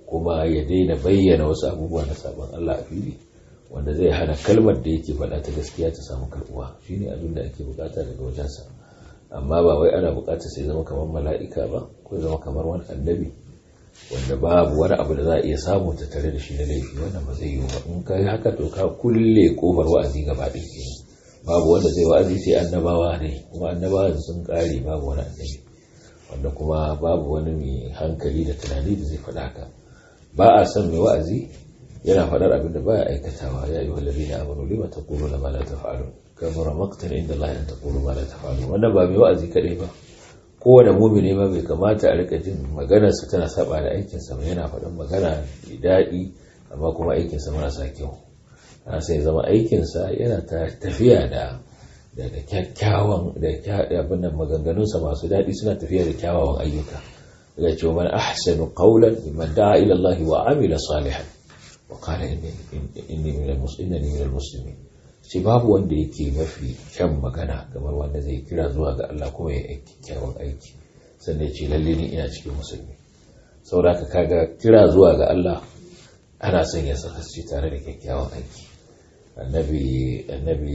kuma ya daina bayyana wasu abubuwa na sabon Allah a fili wanda zai hana kalmar da yake faɗa ta gaskiya ta samu karɓuwa shine abin da ake bukata daga wajensa amma ba wai ana bukata sai zama kamar mala'ika ba ko zama kamar wani annabi wanda babu wani abu da za a iya samu ta tare da shi na laifi wannan ba zai yiwu ba in ka yi haka to ka kulle kofar wa'azi gaba ɗaya kenan babu wanda zai wa'azi sai annabawa ne kuma annabawa sun kare babu wani annabi wanda kuma babu wani mai hankali da tunani da zai faɗa haka ba a son mai wa'azi yana faɗar abin da baya aikatawa ya yi wallabi na amanu lima ta kulu na mala ta fa'alu kamar maktan inda Allah ya ta kulu mala ta fa'alu wannan ba mai wa'azi kaɗai ba kowane mumini ma bai kamata a rika jin maganarsa tana saba da aikinsa ba yana faɗin magana mai daɗi amma kuma aikinsa marasa kyau ana sai zama aikinsa yana tafiya da da kyakkyawan da abin nan maganganunsa masu daɗi suna tafiya da kyawawan ayyuka daga cewa man ahsanu qawlan mimman da'a ila Allah wa amila salihan wa qala inni inni min al-muslimin ce babu wanda yake mafi kyan magana kamar wanda zai kira zuwa ga Allah kuma ya aiki kyawun aiki sannan ya ce lalle ni ina cikin musulmi saboda ka kaga kira zuwa ga Allah ana son ya saka shi tare da kyakkyawan aiki annabi annabi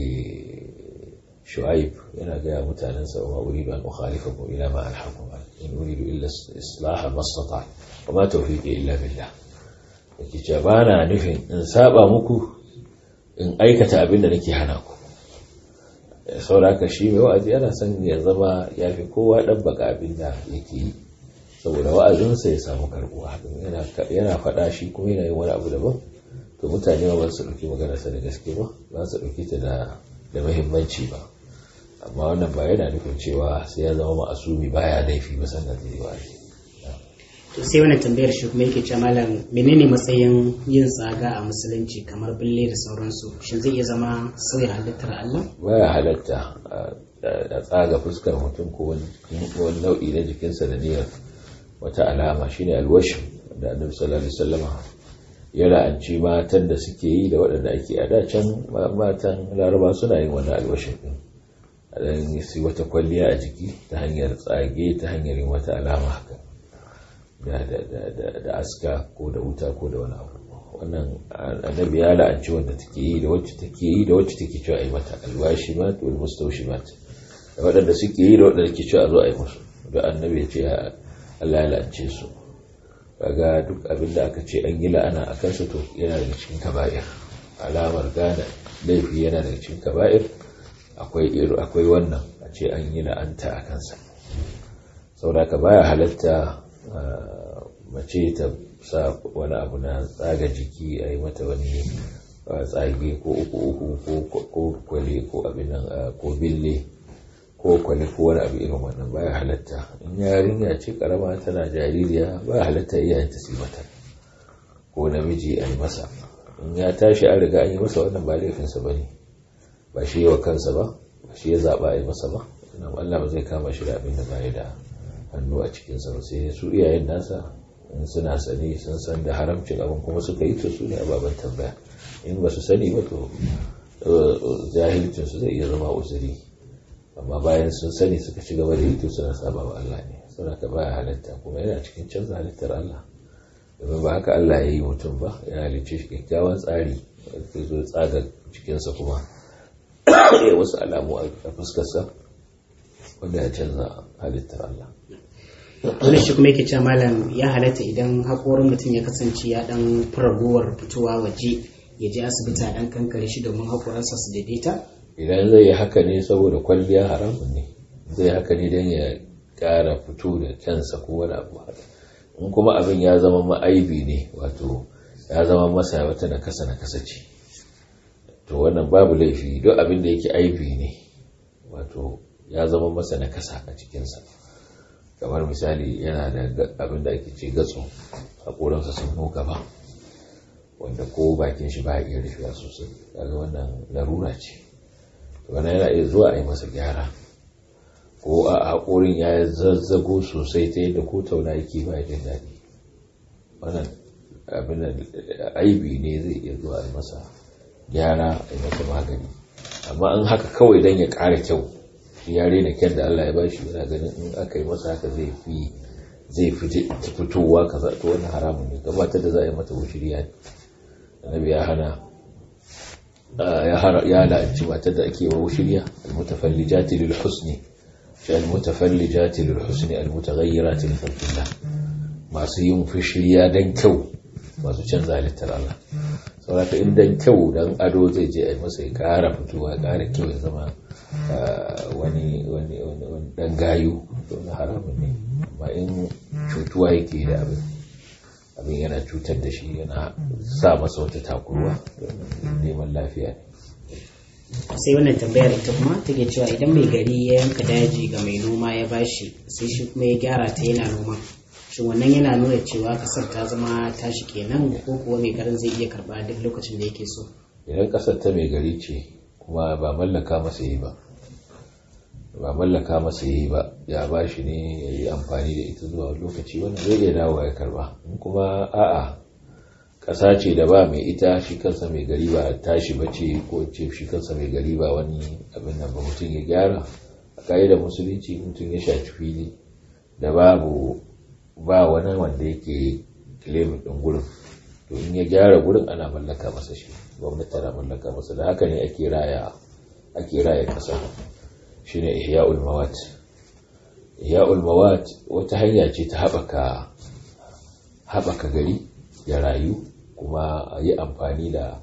shu'aib yana gaya mutanensa wa uridu an ukhalifakum ila ma alhaqu in uridu illa islaha mastata wa ma tawfiqi illa billah yake cewa bana nufin in saba muku in aikata abin da nake hana ku sauraka shi mai wa'azi yana son ya zama ya fi kowa ɗan baka abin da yake yi saboda wa'azinsa ya samu karbuwa yana faɗa shi kuma yana yin wani abu daban to mutane ba su ɗauki maganarsa da gaske ba ba su ɗauki ta da mahimmanci ba amma wannan ba yana nufin cewa sai ya zama ma'asumi baya laifi ba sannan zai yi wa'azi to sai wannan tambayar shi kuma yake cewa malam menene matsayin yin tsaga a musulunci kamar bille da sauransu shin zai iya zama sauya halittar Allah baya halatta a tsaga fuskar mutum ko wani nau'i na jikinsa da niyyar wata alama shine alwashin da annabi sallallahu alaihi wasallam ya la'anci matan da suke yi da waɗanda ake a da can matan laraba suna yin wani alwashin din a dan yi wata kwalliya a jiki ta hanyar tsage ta hanyar yin wata alama haka da aska ko da wuta ko da wani abu wannan annabi ya la'anci wanda take yi da wacce take yi da wacce take cewa ai mata alwashi ma to mustawshi ma da waɗanda suke yi da waɗanda ke cewa a zo a yi musu da annabi ya ce Allah ya la'ance su kaga duk abin da aka ce an yi la'ana a kansu to yana daga cikin kaba'ir alamar gane laifi yana daga cikin kaba'ir akwai akwai wannan a ce an yi la'anta a kansa saboda ka baya halatta mace ta sa wani abu na tsaga jiki a yi mata wani tsage ko uku uku ko kwale ko abin nan ko bille ko kwale ko wani abu irin wannan baya halatta in yarinya ce karama tana jaririya baya halatta iyayen ta mata ko namiji a yi masa in ya tashi an riga an yi masa wannan ba laifinsa ba ne ba shi yawa kansa ba ba shi ya zaɓa a yi masa ba Allah ba zai kama shi da abin da ba ya da hannu a cikinsa ba sai su iyayen nasa in suna sani sun san da haramcin abin kuma suka yi to su ne ababen tambaya in ba su sani ba to jahilcinsu zai iya zama uzuri amma bayan sun sani suka ci gaba da yi to suna saba wa Allah ne suna ka baya halitta kuma yana cikin canza halittar Allah domin ba haka Allah ya yi mutum ba ya halicce shi kyakkyawan tsari da zo tsaga cikinsa kuma ya wasu alamu a fuskarsa wanda ya canza halittar Allah wani shi kuma yake cewa malam ya halatta idan haƙorin mutum ya kasance ya dan ragowar fitowa waje ya je asibiti a dan kankare shi domin haƙoransa su daidaita idan zai yi haka ne saboda kwalliya haramun ne zai haka ne don ya ƙara fito da kyansa ko wani abu haka in kuma abin ya zama ma'aibi ne wato ya zama masa wata nakasa nakasa ce to wannan babu laifi duk abin da yake aibi ne wato ya zama masa nakasa a cikinsa kamar misali yana da abin da ake ce gatsu haƙoransa sun nuka ba wanda ko bakin shi ba iya rufewa sosai daga wannan larura ce wannan yana iya zuwa a yi masa gyara ko a haƙorin ya zazzago sosai ta yadda ko tauna yake ba jin daɗi wannan abin da aibi ne zai iya zuwa a yi masa gyara a yi masa magani amma an haka kawai don ya ƙara kyau ya rena kyan da Allah ya ba shi yana ganin in aka yi masa haka zai fi zai fitowa kaza to wani haramun ne gabatar da za a yi mata wushiriya ne annabi ya hana ya la'anci matar da ake wa wushiriya almutafallijati lil husni shi almutafallijati lil husni almutaghayyirati li khalqillah masu yin fushiriya dan kyau masu canza halittar Allah saboda in dan kyau dan ado zai je a yi masa ya kara fitowa ya kara kyau ya zama wani wani wani dan gayu to na haramun ne amma in cutuwa yake da abin abin yana cutar da shi yana sa masa wata takurwa neman lafiya ne sai wannan tambayar ita kuma take cewa idan mai gari ya yanka daji ga mai noma ya bashi sai shi kuma ya gyara ta yana noma shin wannan yana nuna cewa kasar ta zama tashi kenan ko kuwa mai garin zai iya karba duk lokacin da yake so idan kasar ta mai gari ce kuma ba mallaka masa yi ba ba mallaka masa yi ba ya ba shi ne ya yi amfani da ita zuwa lokaci wanda zai iya dawo ya karba in kuma a'a ƙasa ce da ba mai ita shi kansa mai gari ba tashi ba ce ko ce shi kansa mai gari ba wani abin nan ba mutum ya gyara a ka'idar musulunci mutum ya shaci fili da babu ba wani wanda yake kilemin ɗin gurin to in ya gyara gurin ana mallaka masa shi gwamnati tana mallaka masa da haka ne ake raya ake raya ƙasa shine ihya'ul mawat ihya'ul mawat wata hanya ce ta haɓaka haɓaka gari ya rayu kuma a yi amfani da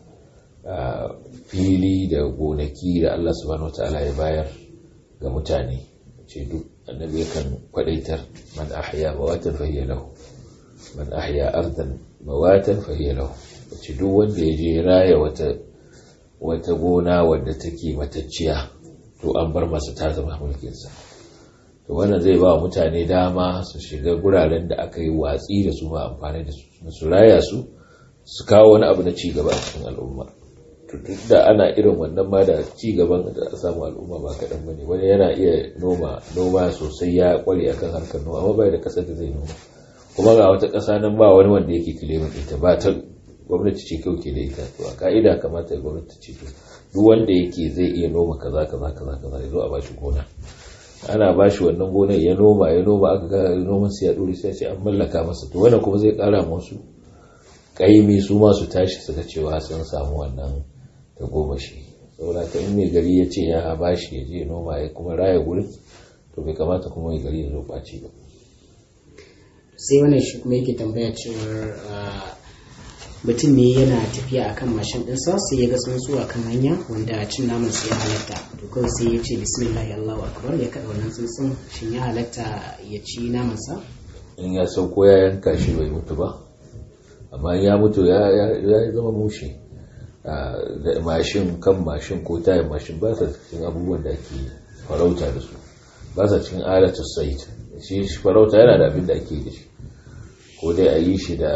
fili da gonaki da Allah subhanahu wataala ya bayar ga mutane ce duk annabi yakan kwadaitar man ahya mawatan fahiya lahu man ahya ardan mawatan fahiya lahu ce duk wanda ya je raya wata wata gona wadda take matacciya to an bar masa ta zama mulkinsa to wannan zai ba mutane dama su shiga guraren da aka yi watsi da su ma amfani da su su raya su su kawo wani abu na cigaba a cikin al'umma to duk da ana irin wannan ma da cigaban da a samu al'umma ba kaɗan ba ne wani yana iya noma noma sosai ya kware akan harkar noma amma bai da ƙasar da zai noma kuma ga wata ƙasa nan ba wani wanda yake kilimin ita ba ta gwamnati ce kyau ke da ita to a ka'ida kamata gwamnati ce to duk wanda yake zai iya noma kaza kaza kaza kaza ya zo a bashi gona ana bashi wannan gonar ya noma ya noma aka ga noman sai ya dore sai ce an mallaka masa to wannan kuma zai kara musu kaimi su ma su tashi su ga cewa sun samu wannan ta goma shi saboda ka in mai gari ya ce ya bashi ya je noma ya kuma raya gurin to bai kamata kuma mai gari ya zo ɓaci ba sai wannan shi kuma yake tambaya cewar mutum ne yana tafiya akan mashin ɗinsa sai ya ga tsuntsu a kan hanya wanda cin naman sai ya halatta to kawai sai ya ce bismillah allahu akbar ya kaɗa wannan tsuntsun shin ya halatta ya ci naman sa in ya sauko ya yanka shi bai mutu ba amma ya mutu ya zama mushe da mashin kan mashin ko tayin mashin ba sa cikin abubuwan da ake farauta da su ba sa cikin alatul sait shi farauta yana da abin da ake da shi ko dai a yi shi da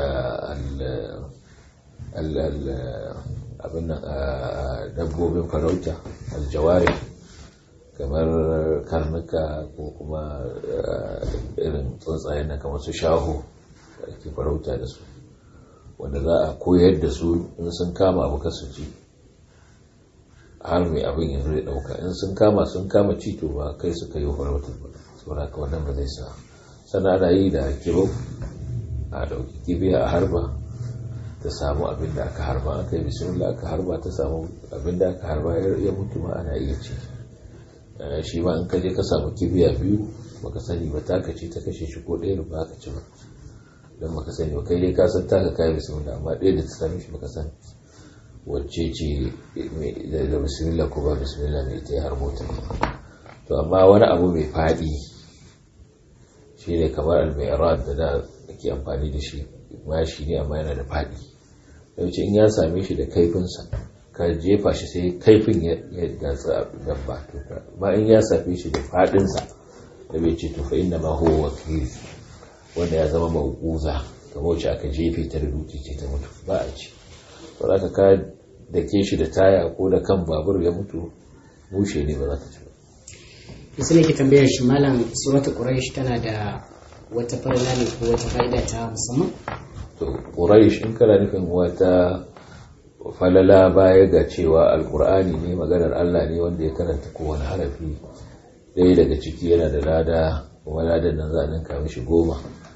abin dabbobin farauta aljawari kamar karnuka ko kuma irin tsuntsayen na kamar su shaho da ake farauta da su wanda za a koyar da su in sun kama abu kasu ci har mai abin yanzu ya dauka in sun kama sun kama ci to ba kai suka yi farautar ba saboda ka wannan ba zai sa sannan ana yi da kiro a dauki kibiya a harba ta samu abin da aka harba aka yi bismillah aka harba ta samu abin da aka harba ya mutu ma ana iya ci shi ma in ka je ka samu kibiya biyu baka sani ba taka ce ta kashe shi ko ɗaya ba ka ci ba don baka sani ba kai dai ka san taka kayan bismillah amma ɗaya da ta sami shi baka san wacce ce da bismillah ko ba bismillah mai ita ya harbo ta to amma wani abu mai faɗi shi ne kamar almairat da da ake amfani da shi mashi ne amma yana da faɗi yawanci in ya same shi da kaifinsa ka jefa shi sai kaifin ya gatsa dabba to ma in ya same shi da faɗinsa da bai ce to fa inna ma huwa wakil wanda ya zama mawuza kamar wacce aka jefe ta da dutse ce ta mutu ba a ci ba za ka da ke shi da taya ko da kan babur ya mutu bushe ne ba za ka ci ba yasu ne ke tambayar shi malam suratul quraish tana da wata farla ne ko wata fa'ida ta musamman to quraish in kana nufin wata falala baya ga cewa alqur'ani ne maganar Allah ne wanda ya karanta kowane harafi ɗaya daga ciki yana da lada kuma ladan nan za a ninka mishi goma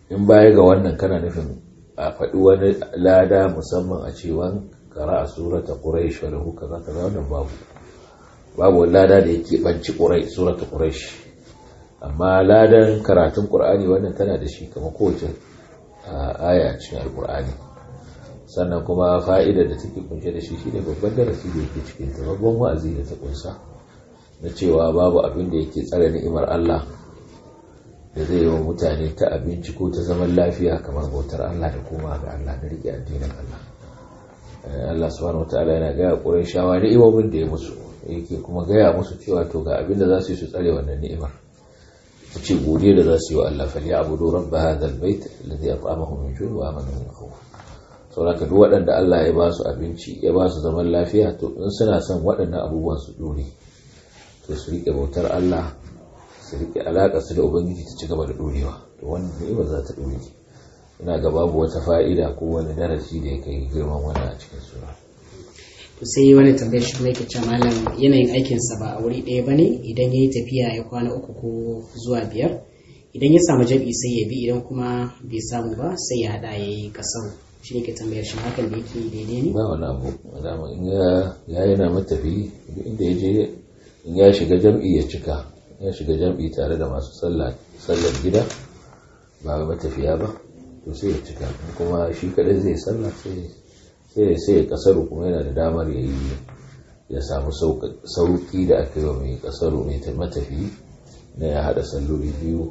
in baya ga wannan kana nufin a faɗi wani lada musamman a cewa kara a surata quraish wa lahu kaza kaza wannan babu babu wani lada da yake banci quraish surata quraish amma ladan karatun qur'ani wannan tana da shi kamar kowace aya cikin alqur'ani sannan kuma fa'idar da take kunshe da shi shine babban darasi da yake cikin ta babban wa'azi da ta kunsa na cewa babu abin da yake tsare ni'imar Allah da zai yi wa mutane ta abinci ko ta zaman lafiya kamar bautar Allah da koma ga Allah da rike addinin Allah Allah subhanahu wataala yana gaya ƙurai shawa ni'imomin da ya musu yake kuma gaya musu cewa to ga abin da za su yi su tsare wannan ni'imar ta ce godiya da za su yi wa Allah fal ya'budu rabb hadha albayt alladhi at'amahum min ju'in wa amanahum min khawf saboda duk waɗanda Allah ya ba su abinci ya ba su zaman lafiya to in suna son waɗannan abubuwan su dore to su rike bautar Allah su rike alaƙa su da ubangiji ta ci gaba da dorewa to wannan ni'ima za ta dore ina ga babu wata fa'ida ko wani darasi da ya kai girman wannan a cikin sura to sai wani tambayar shi kuma yake cewa malam yanayin aikinsa ba a wuri ɗaya bane idan ya yi tafiya ya kwana uku ko zuwa biyar idan ya samu jabi sai ya bi idan kuma bai samu ba sai ya haɗa ya yi ƙasar shi ne ke tambayar shi hakan da yake daidai ne ba wani abu dama in ya yana matafi inda ya je in ya shiga jam'i ya cika ya shiga jam'i tare da masu sallar gida ba matafiya ba to sai ya cika kuma shi kadai zai sallah sai sai ya kasaru kuma yana da damar ya yi ya samu sauki da aka yi wa mai kasaru mai matafi na ya hada salloli biyu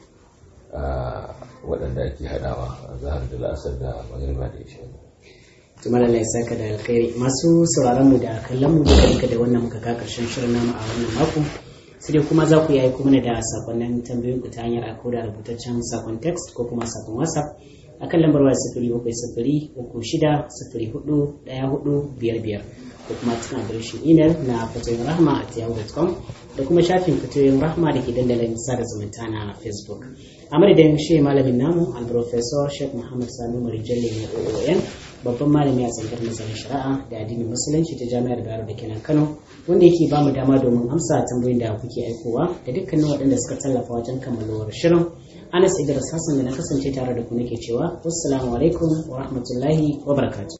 a waɗanda ake hadawa a zahar da la'asar da magariba da isha tuma da lai saka da alkhairi masu sauraron mu da kallon mu duka duka da wannan muka ka karshen shirin namu a wannan mako sai dai kuma za ku yi aiko mana da sakonnin tambayoyin ku ta hanyar aiko da rubutaccen sakon text ko kuma sakon whatsapp akan lambar waya sifiri bakwai sifiri uku shida sifiri hudu ɗaya hudu biyar biyar ko kuma cikin adireshin imel na fatoyin rahama a yahoo.com da kuma shafin fatoyin rahama da ke dandalin sada zumunta na facebook a madadin shi malamin namu al-professor sheikh muhammad sanu marijalle na oon babban malami a tsangar nazarin shari'a da addinin musulunci ta jami'ar bayero da kenan kano wanda yake ba mu dama domin amsa tambayoyin da kuke aikowa da dukkanin waɗanda suka tallafa wajen kammalowar shirin anas idris hassan da na kasance tare da ku nake cewa wassalamu alaikum wa rahmatullahi wa barakatuh